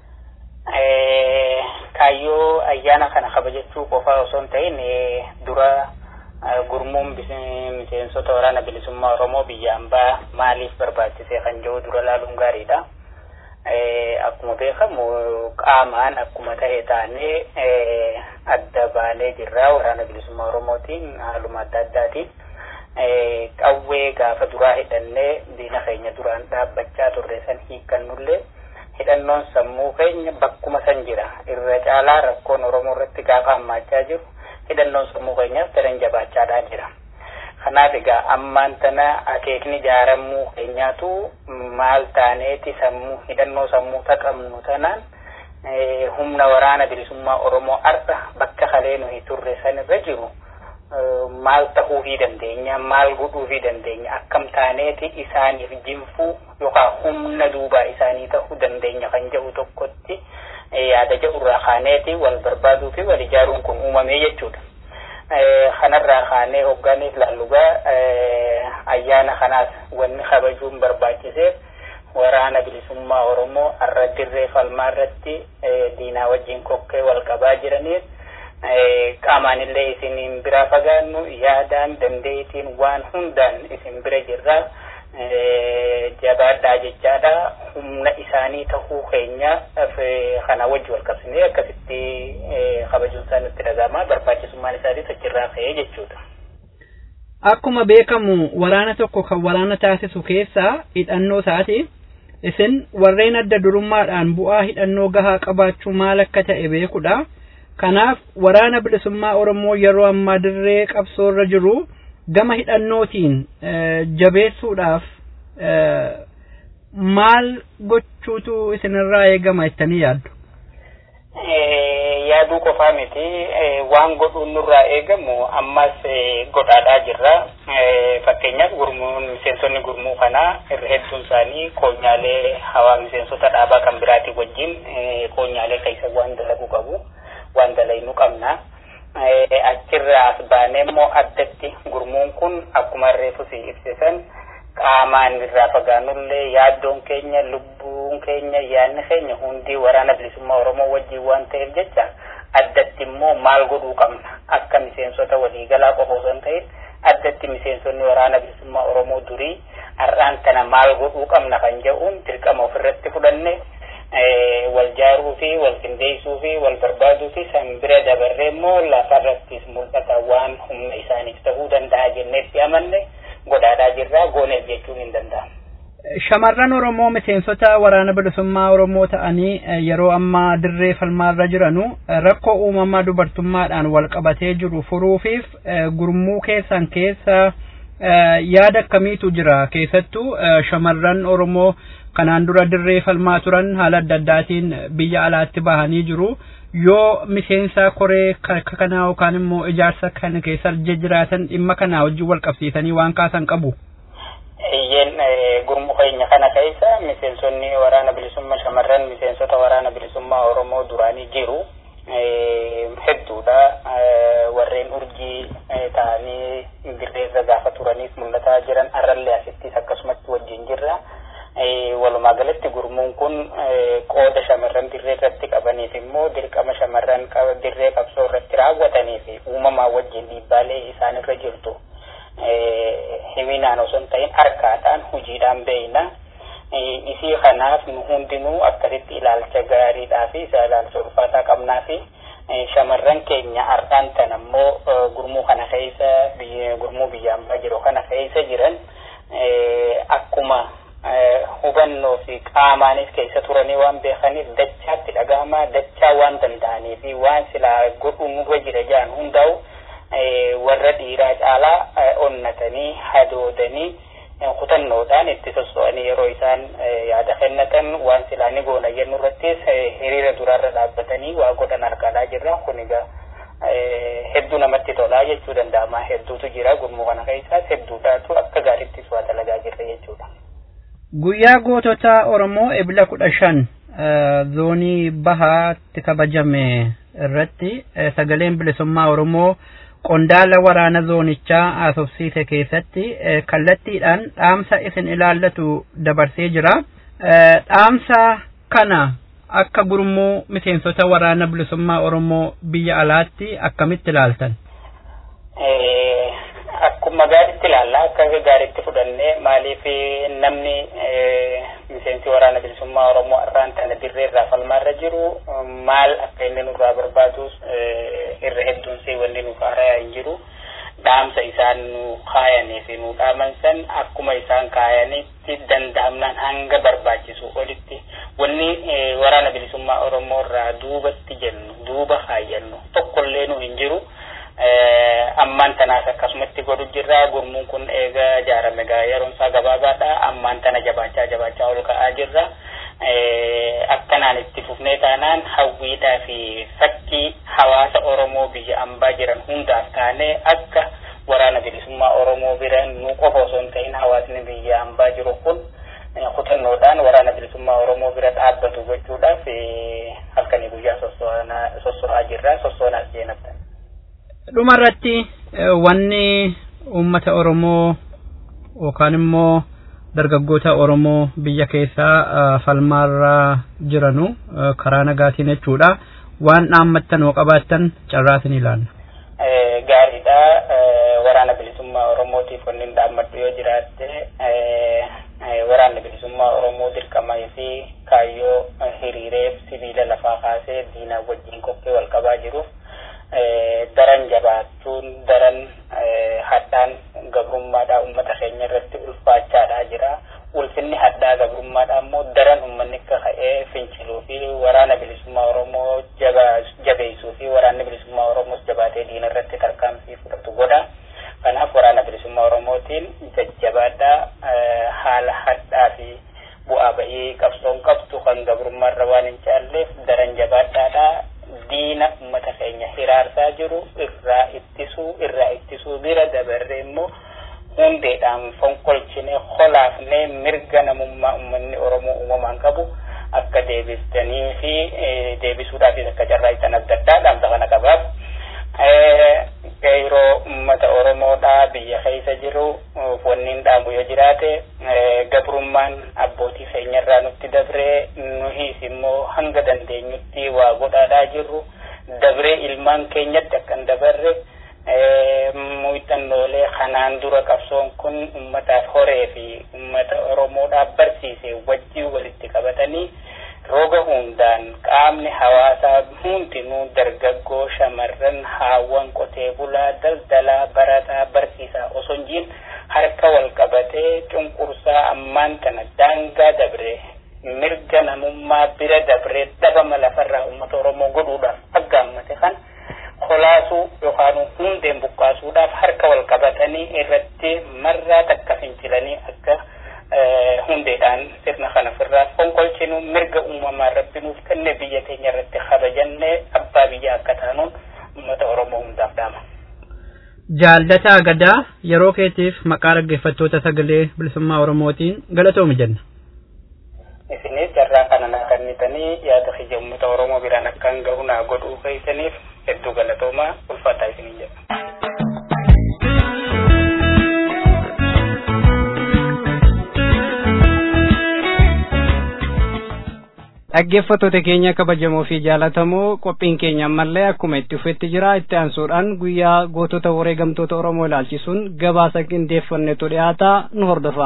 Kaayyoo ayyaana kana kabajachuu qofaa osoo hin ta'in dura gurmuun miseensota waraana bilisummaa Oromoo biyya ambaa maaliif barbaachisee kan jiru dura laaluun gaariidha. Akkuma beekamu qaamaan akkuma ta'e taanee adda baanee jirra waraana bilisummaa Oromootiin haaluma adda addaatiin. Qawwee gaafa duraa hidhannee diina keenya duraan dhaabbachaa turre san hiikkannullee hidhannoon sammuu keenya bakkuma san jira. Irra caalaa rakkoon Oromoo irratti gaafa hammaachaa jiru hidhannoon sammuu keenyaaf daran jabaachaadhaa jira. Kanaaf egaa ammaan tana akeekni ijaaramuu keenyaatu maal taaneeti sammuu hidhannoo sammuu taqabnu tanaan humna waraana bilisummaa Oromoo arda bakka kalee nuyi turre san irra jiru maal ta'uufii dandeenya maal godhuufii dandeenya akkam taaneeti isaaniif jinfuu yookaan humna duubaa isaanii ta'uu dandeenya kan jedhu tokkotti yaada jedhurraa kaaneeti wal barbaaduu fi wal ijaaruun kun uumamee jechuudha. kanarraa kaanee hoggaaniif laallugaa ayyaana kanaas wanni kabajuun barbaachiseef waraana bilisummaa Oromoo har'a dirree falmaa irratti diinaa wajjin kokkee wal qabaa jiraniif qaamaan illee isin biraa fagaannu yaadaan dandeettiin waan hundaan isin bira jirra jabaadhaa jechaadha humna isaanii tahuu keenya kana wajji wal qabsinee akkasitti kabajuun isaa nutti dhaga'ama barbaachisummaan isaatis achirraa ka'ee jechuudha. Akkuma beekamu waraana tokko kan waraana taasisu keessaa hidhannoo isaati. Isin warreen adda durummaadhaan bu'aa hidhannoo gahaa qabaachuu maal akka ta'e beekudha. Kanaaf waraana bilisummaa Oromoo yeroo ammaa dirree qabsoo irra jiru gama hidhannootiin jabeessuudhaaf maal gochuutu isinirraa eegama jettanii yaaddu? Yaaduu qofaa miti waan godhuun nurraa eegamu ammas godhaadhaa jirra. Fakkeenyaaf gurmuun miseensonni gurmuu kanaa irra hedduun isaanii koonyaalee hawaa miseensota dhaabaa kan biraatii wajjin koonyaalee keessa waan dalaguu qabu. waan dalaynuu qabna. Achirraa as baanee immoo addatti gurmuun kun akkuma reefu si ibsisan qaamaan irraa fagaannullee yaaddoon keenya lubbuun keenya yaadni keenya hundi waraana bilisummaa Oromoo wajjin waan ta'eef jecha addatti immoo maal godhuu qabna akka miseensota waliigalaa qofa osoo hin ta'in addatti miseensonni waraana bilisummaa Oromoo durii har'aan tana maal godhuu qabna kan jedhuun dirqama ofirratti fudhanne wal jaaruu fi wal qindeessuu fi wal barbaaduu fi san bira dabarree immoo lafarrattis mul'ata waan humna isaaniif ta'uu danda'a jenneetti amanne godhaadhaa jirraa gooneef jechuun hin danda'amu. Shamarran Oromoo miseensota waraana bilisummaa Oromoo ta'anii yeroo ammaa dirree falmaarra jiranu rakkoo uumamaa dubartummaadhaan wal qabatee jiru furuufiif gurmuu keessan keessa yaada akkamiitu jira keessattuu shamarran Oromoo kanaan dura dirree falmaa turan haala adda addaatiin biyya alaatti bahanii jiru yoo miseensa koree kanaa yookaan immoo ijaarsa kana keessa jiraatan dhimma kanaa wajjin wal qabsiisanii waan kaasan qabu. Iyyeen gurmuu keenya kana keessa miseensonni waraana bilisummaa shamarran miseensota waraana bilisummaa Oromoo duraanii jiru. hedduudha warreen urjii ta'anii dirreerra gaafa turaniif mul'ataa jiran arrallee asittis akkasumatti wajjin jirra. walumaa galatti gurmuun kun qooda shamarran dirree irratti qabaniif immoo dirqama shamarran dirree qabsoo irratti raawwatanii fi uumamaa wajjin dhiibbaalee isaanirra jirtu himinaan osoo hin ta'in harkaadhaan hojiidhaan beeyna. Isii kanaaf nu hundinuu akkasitti ilaalcha gaariidhaa fi isa ilaalcha ulfaataa qabnaa fi shamarran keenya har'aan tan ammoo gurmuu kana keessa gurmuu biyya ambaa jiru kana keessa jiran akkuma hubannoo fi qaamaanis keessa turanii waan beekaniif dachaatti dhaga'amaa dachaa waan danda'anii fi waan silaa godhu nurra jira jedhan hundaa'u warra dhiiraa caalaa onnatanii hadoodanii kutannoodhaan itti sosso'anii yeroo isaan yaada kennatan waan silaa ni goona jennu irrattis hiriira duraarra dhaabbatanii waa godhan argaa jirra kun egaa hedduu namatti tolaa jechuu danda'ama hedduutu jira gurmuu kana keessaas hedduudhaatu akka gaariittis waa dalagaa jirra jechuudha. Guyyaa gootota Oromoo ebila kudha shan zoonii bahaatti kabajame irratti sagaleen bilisummaa Oromoo qondaala waraana zoonichaa haasofsiise keessatti kallattiidhaan dhaamsa isin ilaallatu dabarsee jira. Dhaamsa kana akka gurmuu miseensota waraana bilisummaa Oromoo biyya alaatti akkamitti ilaaltan? Akkuma gaariitti ilaalla akka gaariitti fudhannee maaliif namni miseensi waraana bilisummaa Oromoo irraan tana dirree irraa falmaarra jiru maal akka inni nurraa barbaadus irra hedduunsee wanni nuuf haarayaa hin jiru. Dhaamsa isaan nu kaayanii fi nu dhaaman san akkuma isaan kaayanitti danda'amnaan hanga barbaachisu olitti wanni waraana bilisummaa Oromoo irraa duubatti jennu duuba kaayyannu tokkollee nu hin jiru. ammaan tanaas akkasumatti godhu jirra gurmuun kun eega ijaarame gaa yeroon isaa gabaabaadha ammaan tana jabaachaa jabaachaa ol ka'aa jirra akkanaan itti fufnee taanaan hawwiidhaa fi fakkii hawaasa oromoo biyya ambaa jiran hundaaf taanee akka waraana bilisummaa oromoo bira nu qofa osoo hin ta'in hawaasni biyya ambaa jiru kun kutannoodhaan waraana bilisummaa oromoo bira dhaabbatu gochuudhaaf halkanii guyyaa sosso'aa jirra sossoonaas jeenabtan. dhumarratti wanni uummata Oromoo yookaan immoo dargaggoota Oromoo biyya keessaa falmaarra jiranu karaa nagaatiin jechuudha. Waan dhaammattan yoo qabaattan carraasin ilaalla. Gaariidha. Waraana bilisummaa Oromootiif wanni dhaammadhu yoo jiraatte waraanni bilisummaa Oromoo dirqamaa fi kaayyoo hiriireef sibiila lafaa kaasee diinaa wajjin qophee wal qabaa jiruuf daran jabaachuun daran hadhaan gabrummaadhaa uummata keenya irratti ulfaachaadhaa jira. Ulfinni hadhaa gabrummaadhaa immoo daran uummanni akka ka'ee finciluu fi waraana bilisummaa Oromoo jabeessuu fi waraanni bilisummaa Oromoos jabaatee diina irratti tarkaanfii fudhatu godha. Kanaaf waraana bilisummaa Oromootiin jajjabaadhaa haala hadhaa fi bu'aa ba'ii qabsoon qabdu kan gabrummaarra waan hin caalleef daran jabaadhaadhaa diina ummata keenya hiraarsaa jiru irraa ittisuu irraa ittisuu bira dabarree immoo hundeedhaan fonkolchine holaafne mirga namummaa ummanni oromoo uumamaan qabu akka deebistanii fi deebisuudhaafis akka carraa'isaan adda addaa dhaamsa kana qabaaf. Yeroo ummata oromoodhaa biyya keessa jiru wanniin dhaamu yoo jiraate gabrummaan abbootii keenyarraa nutti dabree nuhis immoo hanga dandeenyutti waa godhaadhaa jirru dabree ilmaan keenyatti akkan dabarre muuxannoolee kanaan dura qabsoon kun ummataaf horee fi ummata oromoodhaaf barsiise wajjii walitti qabatanii roga hundaan qaamni hawaasaa hundinuu dargaggoo shamarran haawwan qotee bulaa daldalaa barataa barsiisaa osoo hin jiin harka wal qabatee cunqursaa ammaan tana daangaa dabree mirga namummaa bira dabree dhabama lafarraa uummata oromoo godhuudhaaf aggaammate kan kolaasuu yookaan hundeen buqqaasuudhaaf harka wal qabatanii irratti marraa takka fincilanii akka hundeedhaan sirna kana ofirraa fonkolchinu mirga uumamaa rabbi nuuf kenne biyya teenya irratti kabajanne abbaa biyya akka taanuun uummata oromoo hundaaf dhaama. Jaallataa gadaa yeroo keetiif maqaa dhaggeeffattoota sagalee bilisummaa oromootiin galatoomi jenna. Isinis carraa kana naa kennitanii yaada kiyya uummata oromoo biraan akkaan gahu naa godhuu keessaniif hedduu galatoomaa ulfaataa isiniin jedha. dhaggeeffattoota keenya kabajamoo fi jaalatamoo qophiin keenya ammallee akkuma itti fufetti jira itti aansuudhaan guyyaa gootota wareegamtoota oromoo ilaalchisuun gabaasa qindeeffannetu dhiyaata nu hordofaa.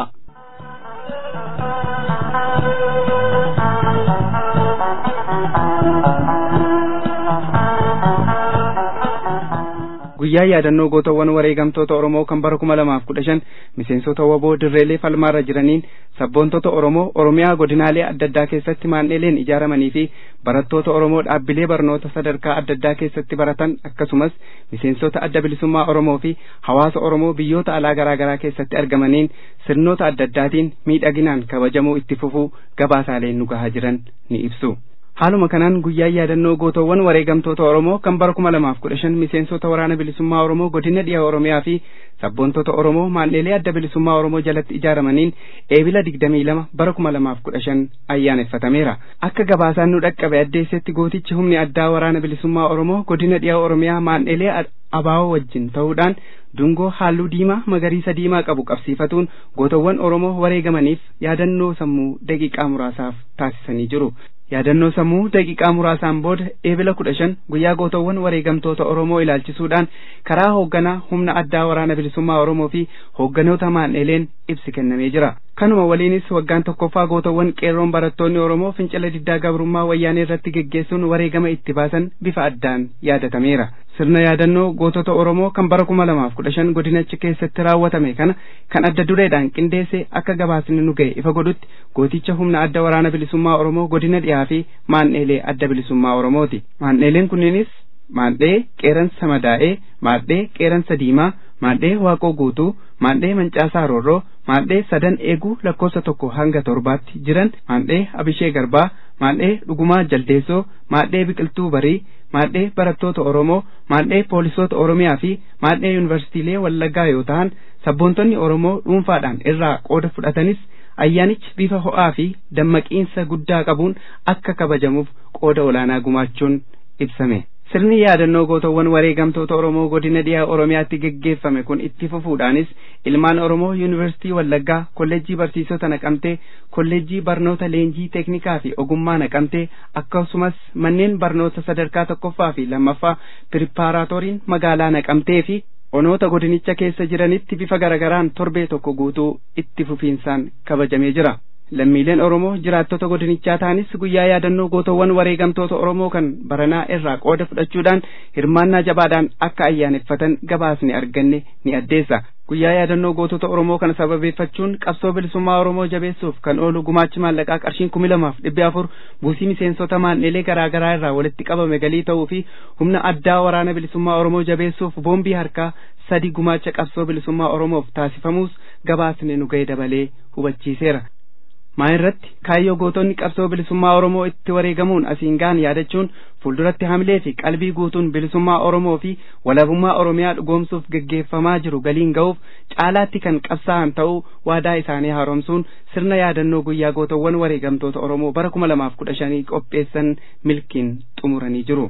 guyyaa yaadannoo gootawwan wareegamtoota Oromoo kan bara kuma lamaaf kudha shan miseensota waboo dirreelee falmaarra jiraniin sabboontota Oromoo Oromiyaa godinaalee adda addaa keessatti maandheeleen ijaaramanii fi barattoota Oromoo dhaabbilee barnoota sadarkaa adda addaa keessatti baratan akkasumas miseensota adda bilisummaa Oromoo fi hawaasa Oromoo biyyoota alaa garaa garaa keessatti argamaniin sirnoota adda addaatiin miidhaginaan kabajamuu itti fufuu gabaasaaleen nu gahaa jiran ni ibsu. Haaluma kanaan guyyaa yaadannoo gootawwan wareegamtoota Oromoo kan bara kuma lamaaf kudha shan miseensota waraana bilisummaa Oromoo godina dhiyaa Oromiyaa fi sabboontota Oromoo maandheelee adda bilisummaa Oromoo jalatti ijaaramaniin eebila digdamii lama bara kuma lamaaf kudha shan ayyaaneffatameera. Akka gabaasaan nu dhaqqabe addeessetti gootichi humni addaa waraana bilisummaa Oromoo godina dhiyaa Oromiyaa maandheelee abaawoo wajjin ta'uudhaan dungoo halluu diimaa magariisa diimaa qabu qabsiifatuun gootawwan Oromoo wareegamaniif yaadannoo sammuu daqiiqaa muraasaaf taasisanii jiru. yaadannoo sammuu daqiiqaa muraasaan booda eebila kudha shan guyyaa gootawwan wareegamtoota Oromoo ilaalchisuudhaan karaa hoogganaa humna addaa waraana bilisummaa Oromoo fi hoogganoota maandheeleen ibsi kennamee jira. Kanuma waliinis waggaan tokkoffaa gootawwan qeerroon barattoonni Oromoo fincila diddaa gabrummaa wayyaanee irratti geggeessuun wareegama itti baasan bifa addaan yaadatameera. Sirna yaadannoo gootota Oromoo kan bara kuma lamaaf kudha shan godinachi keessatti raawwatame kana kan adda dureedhaan qindeesse akka gabaasni nu ga'e ifa godhutti gooticha humna adda waraana bilisummaa Oromoo godina dhiyaa fi maandheelee adda bilisummaa Oromooti. Maandheeleen kunneenis maandhee qeeransa madaa'ee, maandhee qeeransa diimaa, maandhee waaqoo guutuu, maandhee mancaasaa roorroo, maandhee sadan eeguu lakkoofsa tokko hanga torbaatti jiran, maandhee abishee garbaa, maandhee dhugumaa jaldeessoo, maandhee biqiltuu barii, maandhee barattoota Oromoo, maandhee poolisoota Oromiyaa fi maandhee yuunivarsiitiilee Wallaggaa yoo ta'an sabboontonni Oromoo dhuunfaadhaan irraa qooda fudhatanis ayyaanichi bifa ho'aa fi dammaqiinsa guddaa qabuun akka kabajamuuf qooda olaanaa gumaachuun ibsame. Sirni yaadannoo gootawwan wareegamtoota Oromoo godina dhiyaa Oromiyaatti geggeeffame kun itti fufuudhaanis ilmaan Oromoo Yuunivarsiitii Wallaggaa, Kolleejjii Barsiisota Naqamtee, Kolleejjii Barnoota Leenjii Teeknikaa fi Ogummaa Naqamtee akkasumas manneen barnoota sadarkaa tokkoffaa fi lammaffaa piripaaraatoriin magaalaa Naqamtee fi onoota godinicha keessa jiranitti bifa garagaraan torbee tokko guutuu itti fufiinsaan kabajamee jira. lammiileen Oromoo jiraattota godinichaa ta'anis guyyaa yaadannoo gootawwan wareegamtoota Oromoo kan baranaa irraa qooda fudhachuudhaan hirmaannaa jabaadhaan akka ayyaaneffatan gabaasni arganne ni addeessa. Guyyaa yaadannoo gootota Oromoo kana sababeeffachuun qabsoo bilisummaa Oromoo jabeessuuf kan oolu gumaachi maallaqaa qarshiin kumi lamaaf dhibbi afur buusii miseensota maandheelee garaa garaa irraa walitti qabame galii ta'uu fi humna addaa waraana bilisummaa Oromoo jabeessuuf boombii harkaa sadi gumaacha qabsoo bilisummaa Oromoof taasifamuus gabaasni nu ga'e dabalee hubachiiseera. maa irratti kaayyoo gootonni qabsoo bilisummaa Oromoo itti wareegamuun asiin gaan yaadachuun fuulduratti hamilee fi qalbii guutuun bilisummaa Oromoo fi walabummaa Oromiyaa dhugoomsuuf geggeeffamaa jiru galiin ga'uuf caalaatti kan qabsaa'an ta'uu waadaa isaanii haaromsuun sirna yaadannoo guyyaa gootawwan wareegamtoota Oromoo bara kuma lamaaf kudha shanii qopheessan milkiin xumuranii jiru.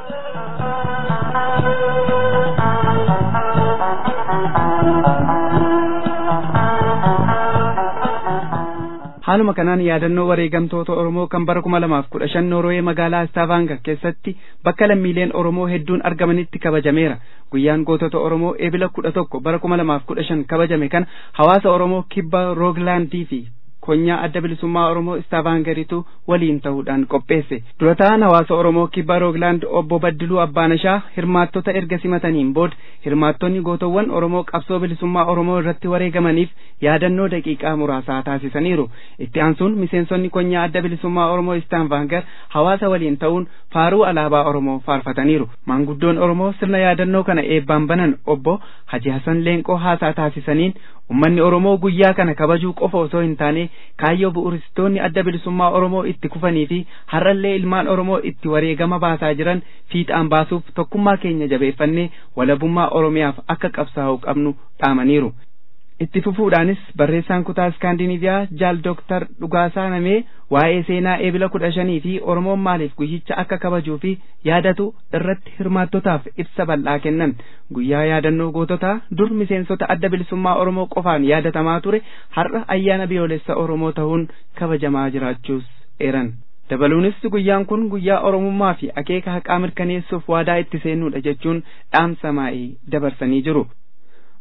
haaluma kanaan yaadannoo wareegamtoota Oromoo kan bara kuma lamaaf kudha shan Noorwee magaalaa Stavaanga keessatti bakka lammiileen Oromoo hedduun argamanitti kabajameera. Guyyaan gootota Oromoo eebila kudha tokko bara kuma lamaaf kudha shan kabajame kan hawaasa Oromoo kibba Rooglaandii fi konyaa adda bilisummaa Oromoo Istaavaangaritu waliin ta'uudhaan qopheesse. Dura ta'an hawaasa Oromoo kibba Rooglaand obbo Baddiluu Abbaanishaa hirmaattota erga simataniin booda hirmaattonni gootawwan Oromoo qabsoo bilisummaa Oromoo irratti wareegamaniif yaadannoo daqiiqaa muraasaa taasisaniiru. Itti aansuun miseensonni konyaa adda bilisummaa Oromoo Istaavaangar hawaasa waliin ta'uun faaruu alaabaa Oromoo faarfataniiru. Maanguddoon Oromoo sirna yaadannoo kana eebbaan banan obbo Haji Hasan Leenqoo haasaa taasisaniin ummanni Oromoo guyyaa kana kabajuu qofa osoo hin taane kaayyoo bu'uuristoonni adda bilisummaa Oromoo itti kufanii fi har'allee ilmaan Oromoo itti wareegama baasaa jiran fiixaan baasuuf tokkummaa keenya jabeeffannee walabummaa Oromiyaaf akka qabsaa'uu qabnu dhaamaniiru. Itti fufuudhaanis barreessaan kutaa Iskaandinaviyaa jaal Dooktar Dhugaasaa Namee waa'ee seenaa eebila kudha shanii fi Oromoon maaliif guyyicha akka kabajuu fi yaadatu irratti hirmaattotaaf ibsa bal'aa kennan. Guyyaa yaadannoo goototaa dur miseensota adda bilisummaa Oromoo qofaan yaadatamaa ture har'a ayyaana biyyoolessa Oromoo ta'uun kabajamaa jiraachuus eeran. Dabaluunis guyyaan kun guyyaa Oromummaa fi akeeka haqaa mirkaneessuuf waadaa itti seenuudha jechuun dhaamsa maa'ii dabarsanii jiru.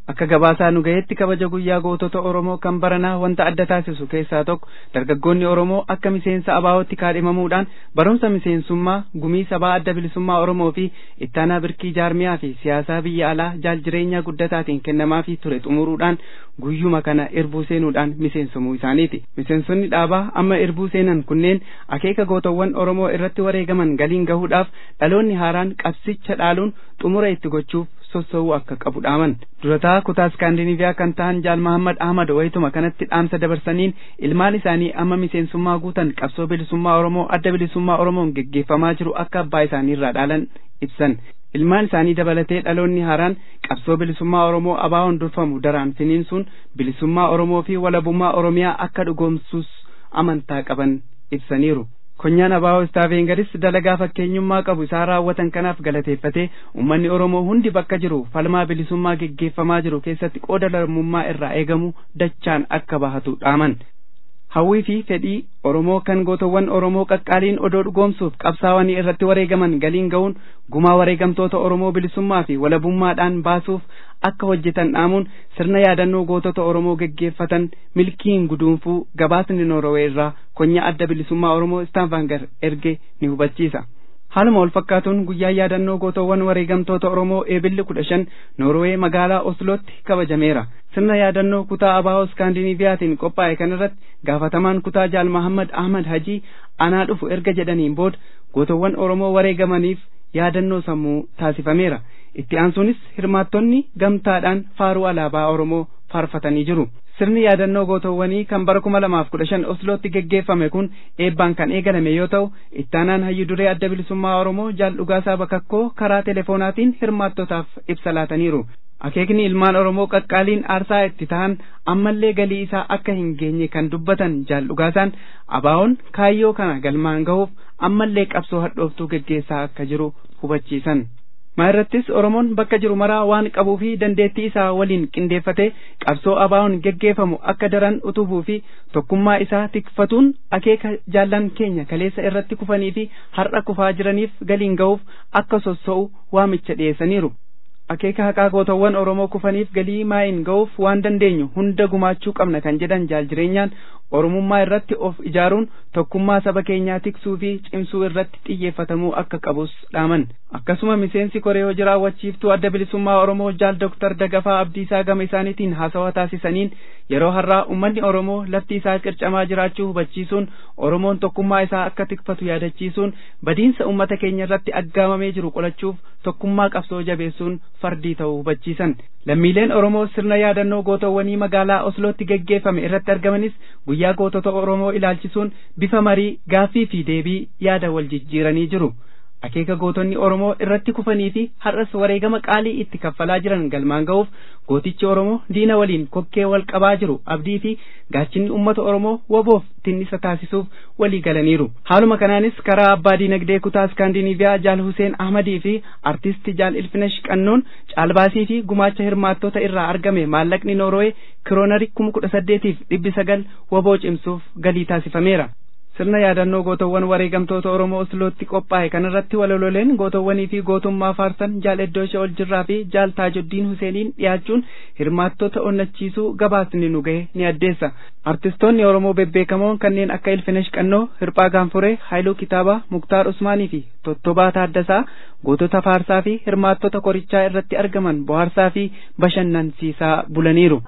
akka gabaasaa nu gaheetti kabaja guyyaa gootota Oromoo kan baranaa wanta adda taasisu keessaa tokko dargaggoonni Oromoo akka miseensa abaa'ootti kaadhimamuudhaan barumsa miseensummaa gumii sabaa adda bilisummaa Oromoo fi ittaanaa birkii jaarmiyaa fi siyaasaa biyya alaa jaal jireenyaa guddataatiin kennamaafii ture xumuruudhaan guyyuma kana irbuu seenuudhaan miseensumuu isaaniiti. Miseensonni dhaabaa amma irbuu seenan kunneen akeeka gootawwan Oromoo irratti wareegaman galiin gahuudhaaf dhaloonni haaraan qabsicha dhaaluun xumura itti gochuuf sossowuu akka qabu dhaaman durataa kutaa iskaandinaviyaa kan ta'an jaal mahammad ahmad wayituma kanatti dhaamsa dabarsaniin ilmaan isaanii amma miseensummaa guutan qabsoo bilisummaa oromoo adda bilisummaa oromoon geggeeffamaa jiru akka abbaa isaaniirraa dhaalan ibsan ilmaan isaanii dabalatee dhaloonni haaraan qabsoo bilisummaa oromoo abaawoon durfamu daraan finiinsuun bilisummaa oromoo fi walabummaa oromiyaa akka dhugoomsuus amantaa qaban ibsaniiru konyaan abaawoo istaafeengaris dalagaa fakkeenyummaa qabu isaa raawwatan kanaaf galateeffatee ummanni oromoo hundi bakka jiru falmaa bilisummaa geggeeffamaa jiru keessatti qooda lammummaa irraa eegamu dachaan akka bahatu dhaaman hawwii fi fedhii oromoo kan gootawwan oromoo qaqqaaliin odoo dhugoomsuuf qabsaawanii irratti wareegaman galiin ga'uun gumaa wareegamtoota oromoo bilisummaa fi walabummaadhaan baasuuf akka hojjetan dhaamuun sirna yaadannoo gootota oromoo geggeeffatan milkiin guduunfuu gabaasni noorowee irraa konyaa adda bilisummaa oromoo istaanvaangar erge ni hubachiisa haaluma wal fakkaatuun guyyaa yaadannoo gootawwan wareegamtoota oromoo eebilli kudha shan noorowee magaalaa oslootti kabajameera sirna yaadannoo kutaa abaawoo iskaandiniviyaatiin qophaa'e kanarratti gaafatamaan kutaa jaal mahammad ahmad hajii anaa dhufu erga jedhaniin booda gootawwan oromoo wareegamaniif yaadannoo sammuu taasifameera itti aansuunis hirmaattonni gamtaadhaan faaruu alaabaa oromoo faarfatanii jiru sirni yaadannoo gootawwanii kan bara kuma lamaaf kudha shan oslootti geggeeffame kun eebbaan kan eegalame yoo ta'u ittaanaan hayyu duree adda bilisummaa oromoo jaal dhugaasaa bakakkoo karaa telefoonaatiin hirmaattotaaf ibsa laataniiru akeekni ilmaan oromoo qaqqaaliin aarsaa itti ta'an ammallee galii isaa akka hin geenye kan dubbatan jaal dhugaasaan abaawoon kaayyoo kana galmaan gahuuf ammallee qabsoo hadhooftuu geggeessaa akka jiru hubachiisan maa irrattis oromoon bakka jiru maraa waan qabuu fi dandeettii isaa waliin qindeeffatee qabsoo abaawoon geggeeffamu akka daran utubuu fi tokkummaa isaa tikfatuun akeeka jaallan keenya kaleessa irratti kufanii fi har'a kufaa jiraniif galiin ga'uuf akka sosso'u waamicha dhiyeessaniiru akeeka haqaa gootawwan oromoo kufaniif galii maayin ga'uuf waan dandeenyu hunda gumaachuu qabna kan jedhan jaal jireenyaan oromummaa irratti of ijaaruun tokkummaa saba keenyaa tiksuu fi cimsuu irratti xiyyeeffatamuu akka qabus dhaaman akkasuma miseensi koree hojii raawwachiiftuu adda bilisummaa oromoo jaal doktar dagafaa abdiisaa gama isaaniitiin haasawaa taasisaniin yeroo har'aa ummanni oromoo lafti isaa qircamaa jiraachuu hubachiisuun oromoon tokkummaa isaa akka tikfatu yaadachiisuun badiinsa ummata keenya irratti aggaamamee jiru qolachuuf tokkummaa qabsoo jabeessuun fardii ta'uu hubachiisan lammiileen oromoo sirna yaadannoo gootawwanii magaalaa oslootti geggeeffame irratti argamanis guyyaa gootota oromoo ilaalchisuun bifa marii gaaffii fi deebii yaada wal jijjiiranii jiru akeeka gootonni oromoo irratti kufanii fi har'as wareegama qaalii itti kaffalaa jiran galmaan ga'uuf gootichi oromoo diina waliin kokkee wal qabaa jiru abdii fi gaachinni ummata oromoo waboof tinnisa taasisuuf walii galaniiru haaluma kanaanis karaa abbaa diinagdee kutaa iskaandinaviyaa jaal huseen ahmadii fi artisti jaal ilfinesh qannoon caalbaasii fi gumaacha hirmaattota irraa argame maallaqni noorowee kiroonarii kuma kudha saddeetiif dhibbi sagal waboo cimsuuf galii taasifameera sirna yaadannoo gootawwan wareegamtoota oromoo oslootti qophaa'e kanarratti walololeen gootawwanii fi gootummaa faarsan jaal eddooshe ol jirraa fi jaal taajuddiin huseeniin dhiyaachuun hirmaattota onnachiisuu gabaasni nu gahe ni addeessa artistoonni oromoo bebbeekamoon kanneen akka ilfinesh qannoo hirphaa gaanfuree haayiluu kitaabaa muktaar usmaanii fi tottobaa taaddasaa gootota faarsaa fi hirmaattota korichaa irratti argaman bohaarsaa fi bashannansiisaa bulaniiru.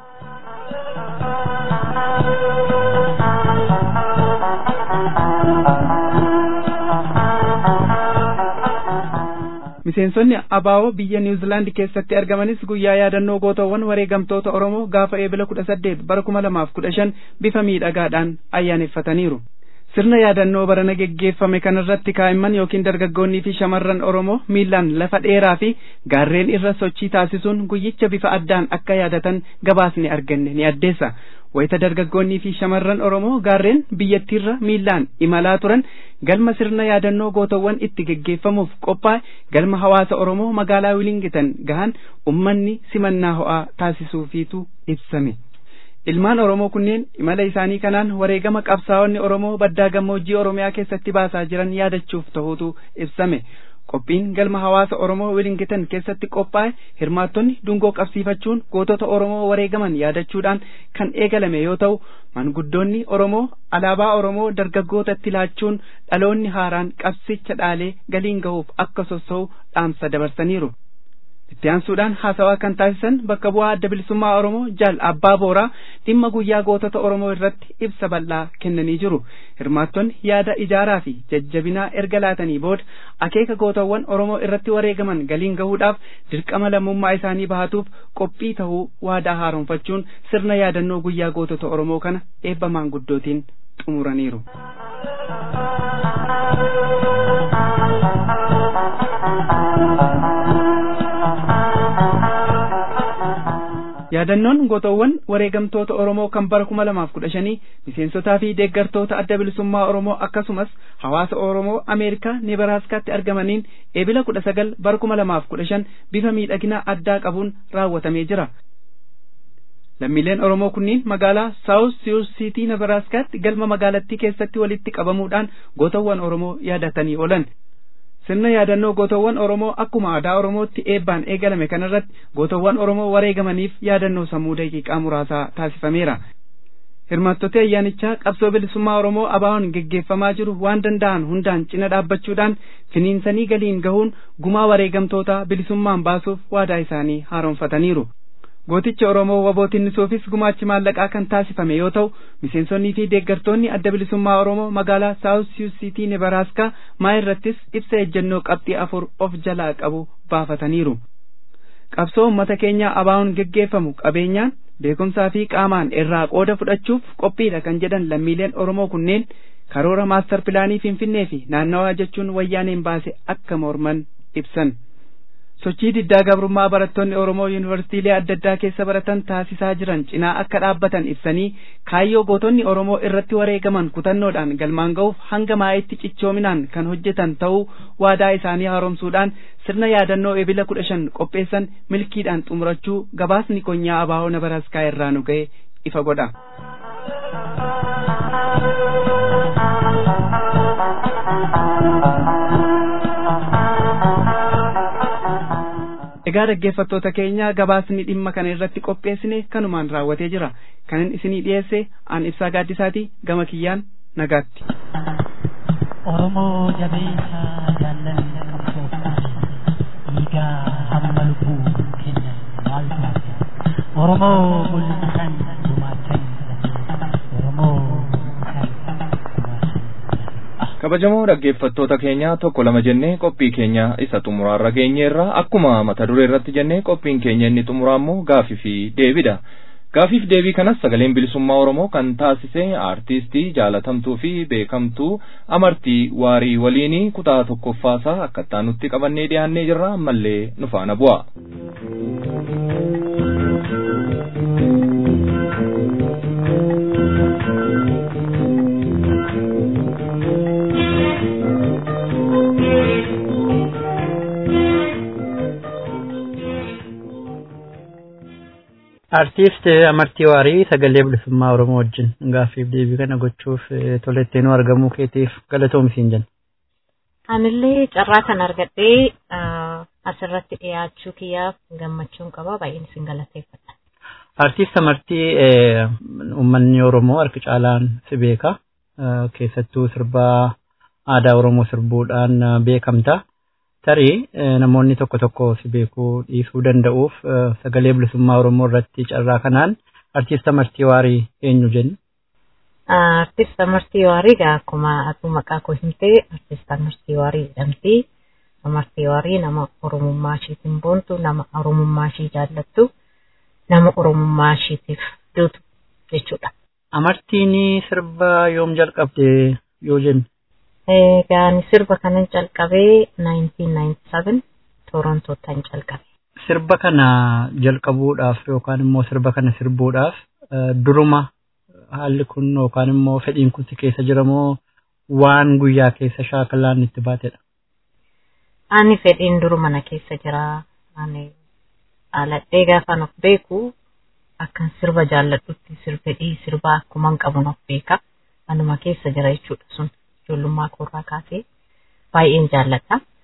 miseensonni abaawoo biyya niwuzilaandi keessatti argamanis guyyaa yaadannoo gootawwan wareegamtoota oromoo gaafa eebila kudha saddeet bara kuma lamaaf kudha shan bifa miidhagaadhaan ayyaaneffataniiru sirna yaadannoo barana geggeeffame kanarratti kaa'imman yookiin dargaggoonnii fi shamarran oromoo miillaan lafa dheeraa fi gaarreen irra sochii taasisuun guyyicha bifa addaan akka yaadatan gabaasni arganne ni addeessa wayita dargaggoonnii fi shamarran oromoo gaarreen biyyattiirra miillaan imalaa turan galma sirna yaadannoo gootawwan itti geggeeffamuuf qophaa'e galma hawaasa oromoo magaalaa wilingitan gahan ummanni simannaa ho'aa taasisuufiitu ibsame ilmaan oromoo kunneen imala isaanii kanaan wareegama qabsaa'onni oromoo baddaa gammoojjii oromiyaa keessatti baasaa jiran yaadachuuf ta'uutu ibsame qophiin galma hawaasa oromoo wilingitan keessatti qophaa'e hirmaattonni dungoo qabsiifachuun gootota oromoo wareegaman yaadachuudhaan kan eegalame yoo ta'u manguddoonni oromoo alaabaa oromoo dargaggootatti laachuun dhaloonni haaraan qabsicha dhaalee galiin gahuuf akka sossa'u dhaamsa dabarsaniiru. itti aansuudhaan haasawaa kan taasisan bakka bu'aa adda bilisummaa oromoo jaal abbaa booraa dhimma guyyaa gootota oromoo irratti ibsa bal'aa kennanii jiru hirmaattonni yaada ijaaraa fi jajjabinaa erga laatanii booda akeeka gootawwan oromoo irratti wareegaman galiin gahuudhaaf dirqama lammummaa isaanii bahatuuf qophii tahuu waadaa haaromfachuun sirna yaadannoo guyyaa gootota oromoo kana eebba maanguddootiin xumuraniiru. yaadannoon gootawwan wareegamtoota oromoo kan bara kuma lamaaf kudha shanii miseensotaa fi deeggartoota adda bilisummaa oromoo akkasumas hawaasa oromoo ameerikaa nebaraaskaatti argamaniin eebila kudha sagal bara kuma lamaaf kudha shan bifa miidhagina addaa qabuun raawwatamee jira lammiileen oromoo kunniin magaalaa saawus siyuus siitii nebaraaskaatti galma magaalattii keessatti walitti qabamuudhaan gootawwan oromoo yaadatanii oolan sirna yaadannoo gootawwan oromoo akkuma aadaa oromootti eebbaan eegalame kanarratti gootawwan oromoo wareegamaniif yaadannoo sammuu daqiiqaa muraasaa taasifameera hirmaattota ayyaanichaa qabsoo bilisummaa oromoo abaawoon geggeeffamaa jiru waan danda'an hundaan cina dhaabbachuudhaan finiinsanii galiin gahuun gumaa wareegamtoota bilisummaan baasuuf waadaa isaanii haaromfataniiru gooticha oromoo wabootinnisuufis gumaachi maallaqaa kan taasifame yoo ta'u miseensonnii fi deeggartoonni adda bilisummaa oromoo magaalaa saawus siyuus siitii nebaraaskaa maa irrattis ibsa ejjennoo qabxii afur of jalaa qabu baafataniiru qabsoo ummata keenyaa abaawoon geggeeffamu qabeenyaan beekumsaa fi qaamaan irraa qooda fudhachuuf qophiidha kan jedhan lammiileen oromoo kunneen karoora maastar pilaanii finfinnee fi naannawaa jechuun wayyaaneen baase akka morman ibsan sochii diddaa gabrummaa barattoonni oromoo yuunivarsiitiilee adda addaa keessa baratan taasisaa jiran cinaa akka dhaabbatan ibsanii kaayyoo gootonni oromoo irratti wareegaman kutannoodhaan galmaan ga'uuf hanga maa'itti cichoominaan kan hojjetan ta'uu waadaa isaanii haaromsuudhaan sirna yaadannoo ebila kudha shan qopheessan milkiidhaan xumurachuu gabaasni konyaa abaa'oo nebaraskaa irraa nu ga'e ifa godha. egaa dhaggeeffattoota keenya gabaasni dhimma kana irratti qopheessine kanumaan raawwatee jira kanin isinii dhiyeesse aan ibsaa gaaddisaati gama kiyyaan nagaatti. Oromoo jabeessa jaalladhi qabsooftaa dhiigaa hamma lubbuu keenya maal taate Oromoo mul'isan gumaachan Oromoo kabajamoo dhaggeeffattoota keenya tokko lama jennee qophii keenya isa xumuraarra geenyeerra akkuma mata duree irratti jennee qophiin keenya inni xumuraa immoo gaafii fi deebidha. Gaafiif deebii kanas sagaleen bilisummaa Oromoo kan taasise aartistii jaalatamtuu fi beekamtuu amartii waarii waliinii kutaa tokkoffaasaa akkattaa nutti qabannee dhiyaannee jirra ammallee nu faana bu'a. Artiist Amartii Waarii sagalee bilisummaa Oromoo wajjin gaaffiif deebii kana gochuuf tolettee nu argamuu keetiif galatoomsiin jenna. Anillee carraa kan argadhee asirratti dhiyaachuu kiyyaaf gammachuun qaba baay'een isin galateeffadha. Artiist Amartii uummanni Oromoo harki caalaan si beeka. Keessattuu sirbaa aadaa Oromoo sirbuudhaan beekamta. tarii namoonni tokko tokko si beekuu dhiisuu danda'uuf sagalee bilisummaa Oromoo irratti carraa kanaan artiist Amartii Waarii eenyu jenni? Artiist Amartii Waarii akkuma atu maqaa koo himtee artiist Amartii Waarii jedhamti. Amartii Waarii nama Oromummaa isheetiin boontu, nama Oromummaa ishee jaallattu, nama Oromummaa isheetiif duutu jechuudha. Amartiin sirba yoom jalqabde yoo jennu? Egaan sirba kanan jalqabee 1997 Torontootaan jalqabe. Sirba kana jalqabuudhaaf yookaan immoo sirba kana sirbuudhaaf duruma haalli kun yookaan immoo fedhiin kun si keessa jiramoo waan guyyaa keessa shaakalaan itti baatedha? Ani fedhiin duruma na keessa jira. Ani aladhee gaafan of beeku akkan sirba jaalladhutti fedhii sirbaa akkuman qabuun of beeka. Anuma keessa jira jechuudha sun. ijoollummaa koorraa kaasee baay'een jaalladha.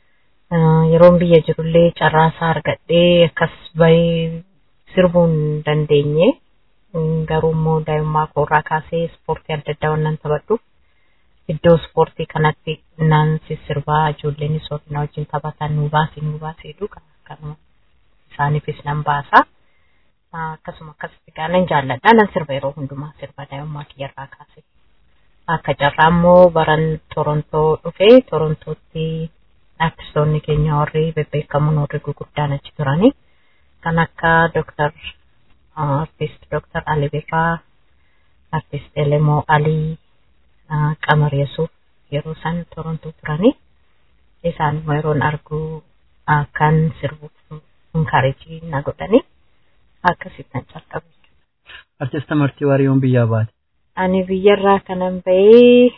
Yeroon biyya jirullee carraasaa argadhee akkas bahee sirbuu hin dandeenye. Garuu immoo daa'immaa koorraa kaasee ispoortii adda addaa waan taphadhuuf iddoo ispoortii kanatti naan sirbaa ijoolleenis na wajjin taphatan nu baasi nu baasi jedhu kanuma isaaniifis nan baasa. Akkasuma akkasitti gaa nan jaalladha nan sirba yeroo hundumaa sirba daa'immaa kiyyarraa kaasee. Akka carraa immoo baran Torontoo dhufee Torontootti artistoonni keenya warri bebbeekamoon warri gurguddaan achi turani. Kan akka Dooktar artist Dooktar Ali Birraa, artist Elemoo Alii, Qamar Yesuuf yeroo isaan Torontoo turani. Isaan immoo yeroon argu kan sirbuuf inkareejii na godhani. Akkasittan calqabe. Artist Amartii Waariyoon biyyaa baate. Ani biyyarraa kanan bahee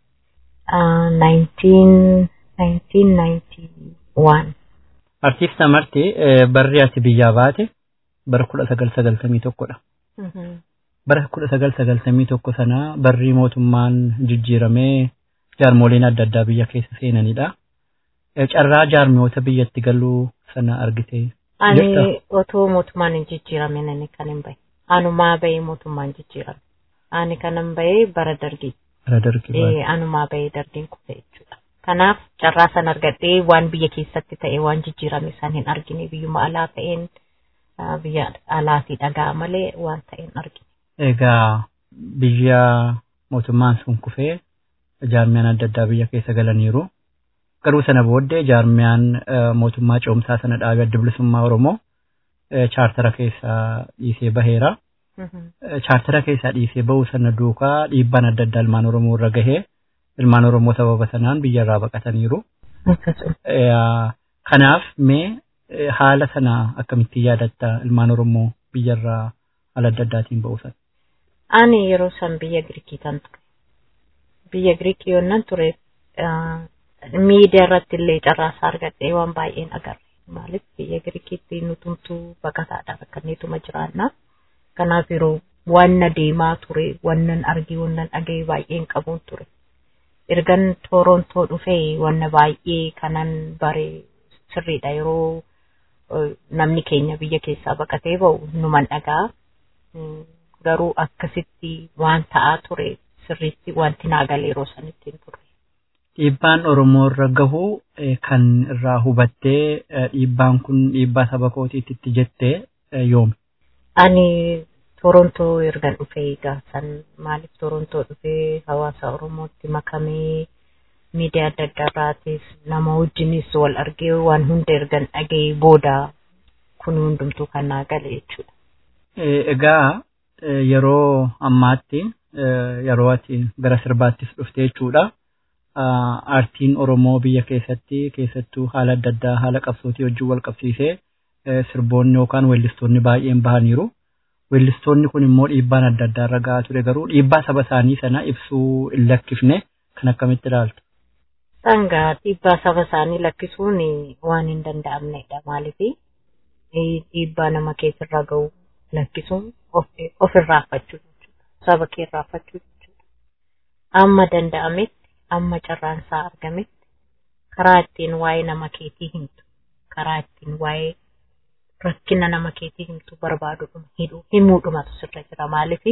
1991. Artist Amartii barri ati biyyaa baate bara kudha sagal sagaltamii tokkodha. Bara kudha sagal sagaltamii tokko sana barri mootummaan jijjiiramee jaarmoleen adda addaa biyya keessa seenanidha. Carraa jaarmoota biyyatti galuu sana argite. Ani otoo mootummaan hin jijjiiramin ani kan hin bahe. Anumaa bahee mootummaan jijjiirame. Ani kanan bahee bara dargii. Bara dargii. Anumaa bahee dargiin kufe jechuudha. Kanaaf carraa san argadhee waan biyya keessatti ta'e waan jijjiirame san hin argine biyyuma alaa ta'een biyya alaatii dhagaa malee waan ta'e hin argine. Egaa biyya mootummaan sun kufee jaarmiyaan adda addaa biyya keessa galaniiru. Garuu sana booddee jaarmiyaan mootummaa ce'umsaa sana dhaabee adda bilisummaa Oromoo chaartara keessaa dhiisee baheera. Chaartara keessaa dhiisee bahuu sana duukaa dhiibbaan adda addaa ilmaan Oromoo irra gahee ilmaan Oromoo sababa sanaan biyyarraa baqataniiru. Kanaaf mee haala sana akkamittiin yaadatta ilmaan Oromoo biyyarraa haala adda addaatiin bahuu sana? Ani yeroo san biyya Giriikii tan ture. Biyya Giriikii yoonnan ture miidiyaa irratti illee carraasaa argadhee waan baay'een agarre. Maaliif biyya Giriikiitti nutumtuu baqataadha bakka neetuma jiraanna. Kanaaf yeroo wanna deemaa ture, wannan argee, wannan dhaga'ee baay'een qabuun ture. Ergan Torontoo dhufee wanna baay'ee kanan bare sirriidha yeroo namni keenya biyya keessaa baqatee bahu numan dhagaa. Garuu akkasitti waan ta'aa ture sirriitti wanti naa galee yeroo sanitti hin ture. Dhiibbaan Oromoo irra gahu kan irraa hubattee dhiibbaan kun dhiibbaa saba kootiitti jettee yoomi? Ani Torontoo ergan dhufee gaafsan maaliif Torontoo dhufee hawaasa Oromootti makamee miidiyaa adda addaarraatis nama wajjinis wal argee waan hunda ergan dhagee booda kun hundumtuu kan naa gale jechuudha. Egaa yeroo ammaatti yeroo ati gara sirbaattis dhufte jechuudha. Aartiin Oromoo biyya keessatti keessattuu haala adda addaa haala qabsootii wajjin wal qabsiisee sirboonni yookaan weellistoonni baay'een bahaniiru. Weellistoonni kun immoo dhiibbaan adda addaa irra gahaa ture garuu dhiibbaa saba isaanii sana ibsuu hin lakkifne kan akkamitti ilaaltu? Sangaa dhiibbaa saba isaanii lakkisuun waan hin danda'amnedha maaliif dhiibbaa nama keessarra gahu lakkisuun of irraafachuu jechuudha. Saba kee irraafachuu jechuudha. Amma danda'ametti amma carraan isaa argametti karaa ittiin waa'ee nama keetii himtu karaa ittiin waa'ee rakkina nama keetii himtu barbaadudhuma hidhuu himuudhumatu sirra jira maaliif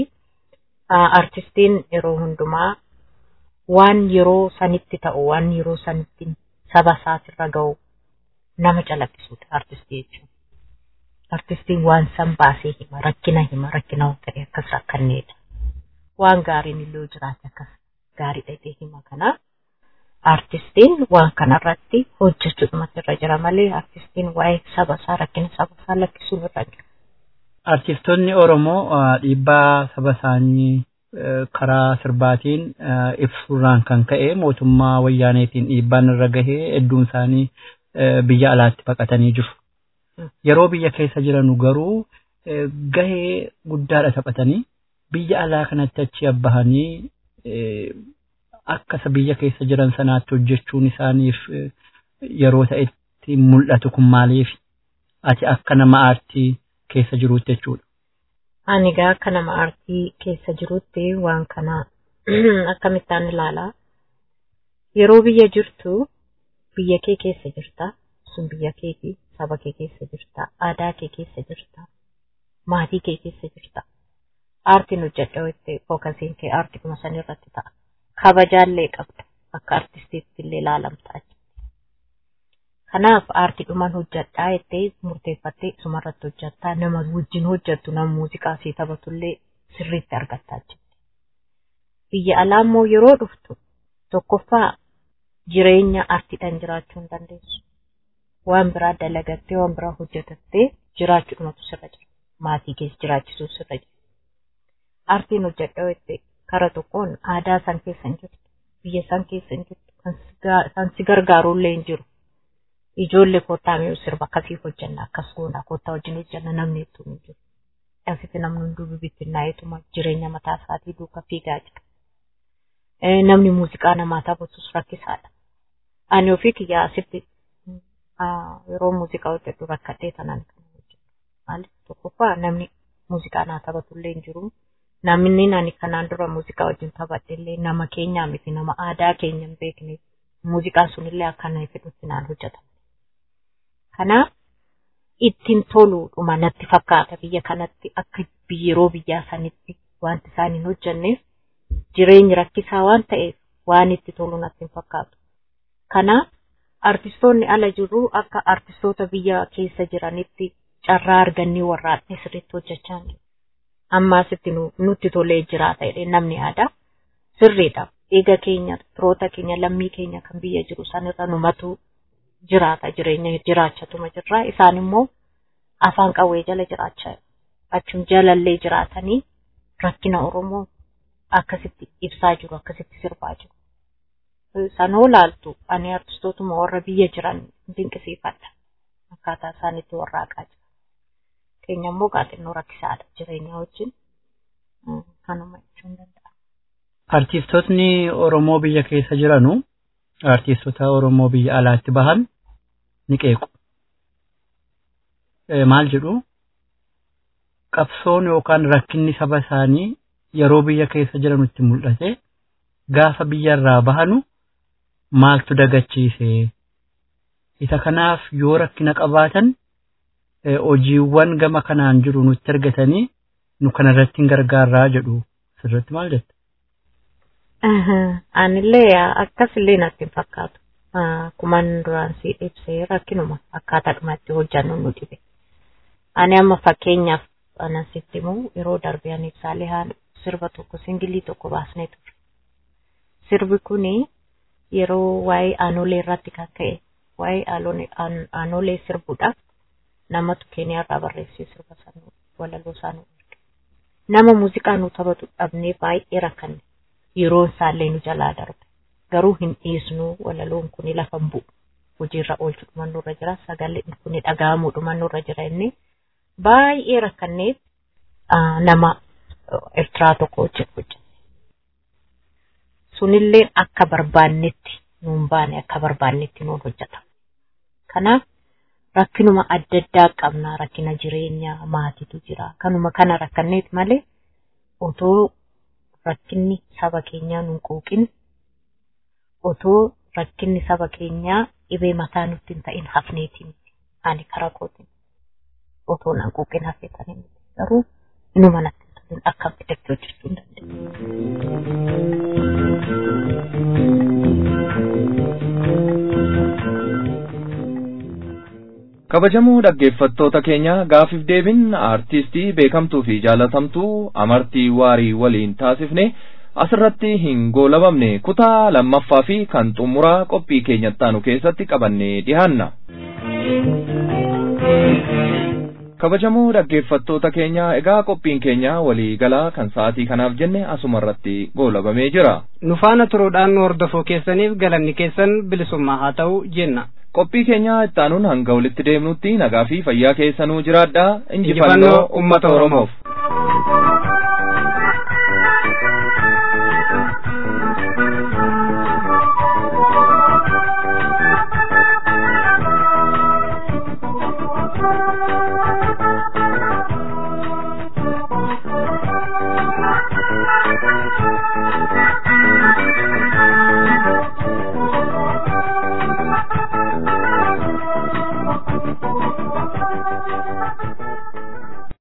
artistiin yeroo hundumaa waan yeroo sanitti ta'u waan yeroo sanitti saba isaatirra ga'u nama calaqqisuudha artistii jechuun. Artistiin waan san baasee hima rakkina hima rakkina ta'e akkas akkanneedha. Waan gaariin illee jiraate akkas gaarii dhaqee hima kanaaf artistiin waan kanarratti hojjechuudhumatu irra jira malee artistiin waa'ee saba isaa rakkina saba isaa lakkisuun irra jira. Artistoonni Oromoo dhiibbaa saba isaanii karaa sirbaatiin ibsuurraan kan ka'e mootummaa wayyaaneetiin dhiibbaan irra gahee hedduun isaanii biyya alaatti baqatanii jiru. Yeroo biyya keessa jiranu garuu gahee guddaadha taphatanii biyya alaa kanatti achi abbahanii akka biyya keessa jiran sanaatti hojjechuun isaaniif yeroo ta'etti mul'atu kun maaliif ati akka nama aartii keessa jiruutti jechuudha. Ani egaa akka nama aartii keessa jiruutti waan kana akkamittaan ilaalaa. Yeroo biyya jirtu biyya kee keessa jirta. sun biyya keeti saba kee keessa jirta aadaa kee keessa jirta maatii kee keessa jirta aartiin hojjedha jettee fookasiin kee aartii kuma san irratti ta'a kabajaallee qabda akka artistiitti illee ilaalamta kanaaf aartii dhumaan hojjedhaa jettee murteeffattee isumarratti hojjettaa nama wajjin hojjettu nama muuziqaa sii taphatullee sirriitti argattaa jirti. Biyya alaa immoo yeroo dhuftu tokkoffaa jireenya aartiidhaan jiraachuu hin dandeessu. Waan biraa dalagattee waan biraa hojjetattee jiraachuudhumatu sirra jira. Maatii keessa jiraachisuuf sirra jira. Aartiin hojjedha jettee kara tokkoon aadaa san keessa hin jirtu. Biyya san keessa hin jirtu. Kan si gargaarullee hin jiru. Ijoollee kottaa mi'uu sirba akkasii hojjenna akkas goona kottaa wajjin hojjenna namni hedduu hin jiru. Asitti namni hunduu bibittinnaa'eetuma jireenya mataa isaatii duuka fiigaa jira. Namni muuziqaa namaa taphatus rakkisaadha. Ani ofii kiyyaa asitti yeroo muuziqaa hojjedhu rakkadhee tanaan kan hojjedhu. Maaliif tokkoffaa namni muuziqaa naa taphatullee hin jiru. Namni ani kanaan dura muuziqaa wajjin taphadhellee nama keenyaa miti nama aadaa keenya hin beekne muuziqaan sunillee akka na fedhutti naan hojjetama. Kanaaf ittiin toluudhuma natti fakkaata biyya kanatti akka yeroo biyyaa sanitti wanti isaan hin hojjenneef jireenyi rakkisaa waan ta'eef waan itti tolu natti hin fakkaatu. Kanaaf artistoonni ala jirru akka artistoota biyya keessa jiranitti carraa argannii warraadhee sirriitti hojjechaa jiru. Ammaasitti nutti tolee jiraata jedhee namni aadaa sirriidha. Eega keenya firoota keenya lammii keenya kan biyya jiru sanirra numatu jiraata jireenya jiraachatuma jirra. Isaan immoo afaan qawwee jala jiraachaa achum jalallee jiraatanii rakkina Oromoo akkasitti ibsaa jiru akkasitti sirbaa jiru. Sanoo laaltu ani artistootuma warra biyya jiran dinqisiifadha. Akkaataa isaan itti warraaqaa jiru. Keenya immoo gaaxinnoo rakkisaadha jireenya wajjin kanuma jechuun danda'a. Artistootni Oromoo biyya keessa jiranu artistoota Oromoo biyya alaatti bahan ni qeequ. Maal jedhu qabsoon yookaan rakkinni saba isaanii yeroo biyya keessa jiranitti mul'ate gaafa biyyarraa bahanu maaltu dagachiise. Isa kanaaf yoo rakkina qabaatan hojiiwwan gama kanaan jiru nutti argatanii nu kanarratti hin gargaarraa jedhu sirriitti maal jette? Anillee akkasillee natti hin fakkaatu. Akkuman duraan si ibsee rakkinuma akkaataa dhumatti hojjannu nu dhibe. Ani amma fakkeenyaaf anan sitti himu yeroo darbe ani ibsaalee haala sirba tokko singilii tokko baasnee ture. Sirbi kuni yeroo waa'ee aanolee irratti kan ka'e waa'ee aanolee sirbuudhaaf namatu keeniyaarraa barreessee sirba sanuu walaloo isaanii erge. Nama muuziqaa nu taphatu dhabnee baay'ee rakkanne. yeroon isaallee nu jalaa darbe garuu hin dhiisnu walaloon kun lafa hin bu'u hojiirra oolchu dhumannurra jira sagaleen kun dhaga'amuu dhumannurra jira inni baay'ee rakkanneef nama Eertiraa tokko wajjin hojjenne. Sunillee akka barbaannetti nuun baane akka barbaannetti nuun hojjeta. Kanaaf rakkinuma adda addaa qabna rakkina jireenyaa maatiitu jira kanuma kana rakkanneet malee otoo rakkinni saba keenyaa nun quuqin otoo rakkinni saba keenyaa dhibee mataa nutti hin ta'in hafneetiin ani karaa kootiin otoo nan quuqin hafeetanii garuu inuma natti hin ta'in akkam fedhetti hojjechuu hin kabajamoo dhaggeeffattoota keenya gaafiif deebin aartistii beekamtuu fi jaalatamtuu amartii waarii waliin taasifne asirratti hin goolabamne kutaa lammaffaa fi kan xumuraa qophii keenyattaanu keessatti qabannee dhihaanna. kabajamoo dhaggeeffattoota keenya egaa qophiin keenya walii galaa kan sa'aatii kanaaf jenne asuma irratti goolabamee jira. nu faana turuudhaan nu hordofuu keessaniif galanni keessan bilisummaa haa ta'u jenna. qophii keenya ittaanuun hanga walitti deemnutti nagaa fi fayyaa keessanuu jiraadhaa injifannoo ummata oromoof.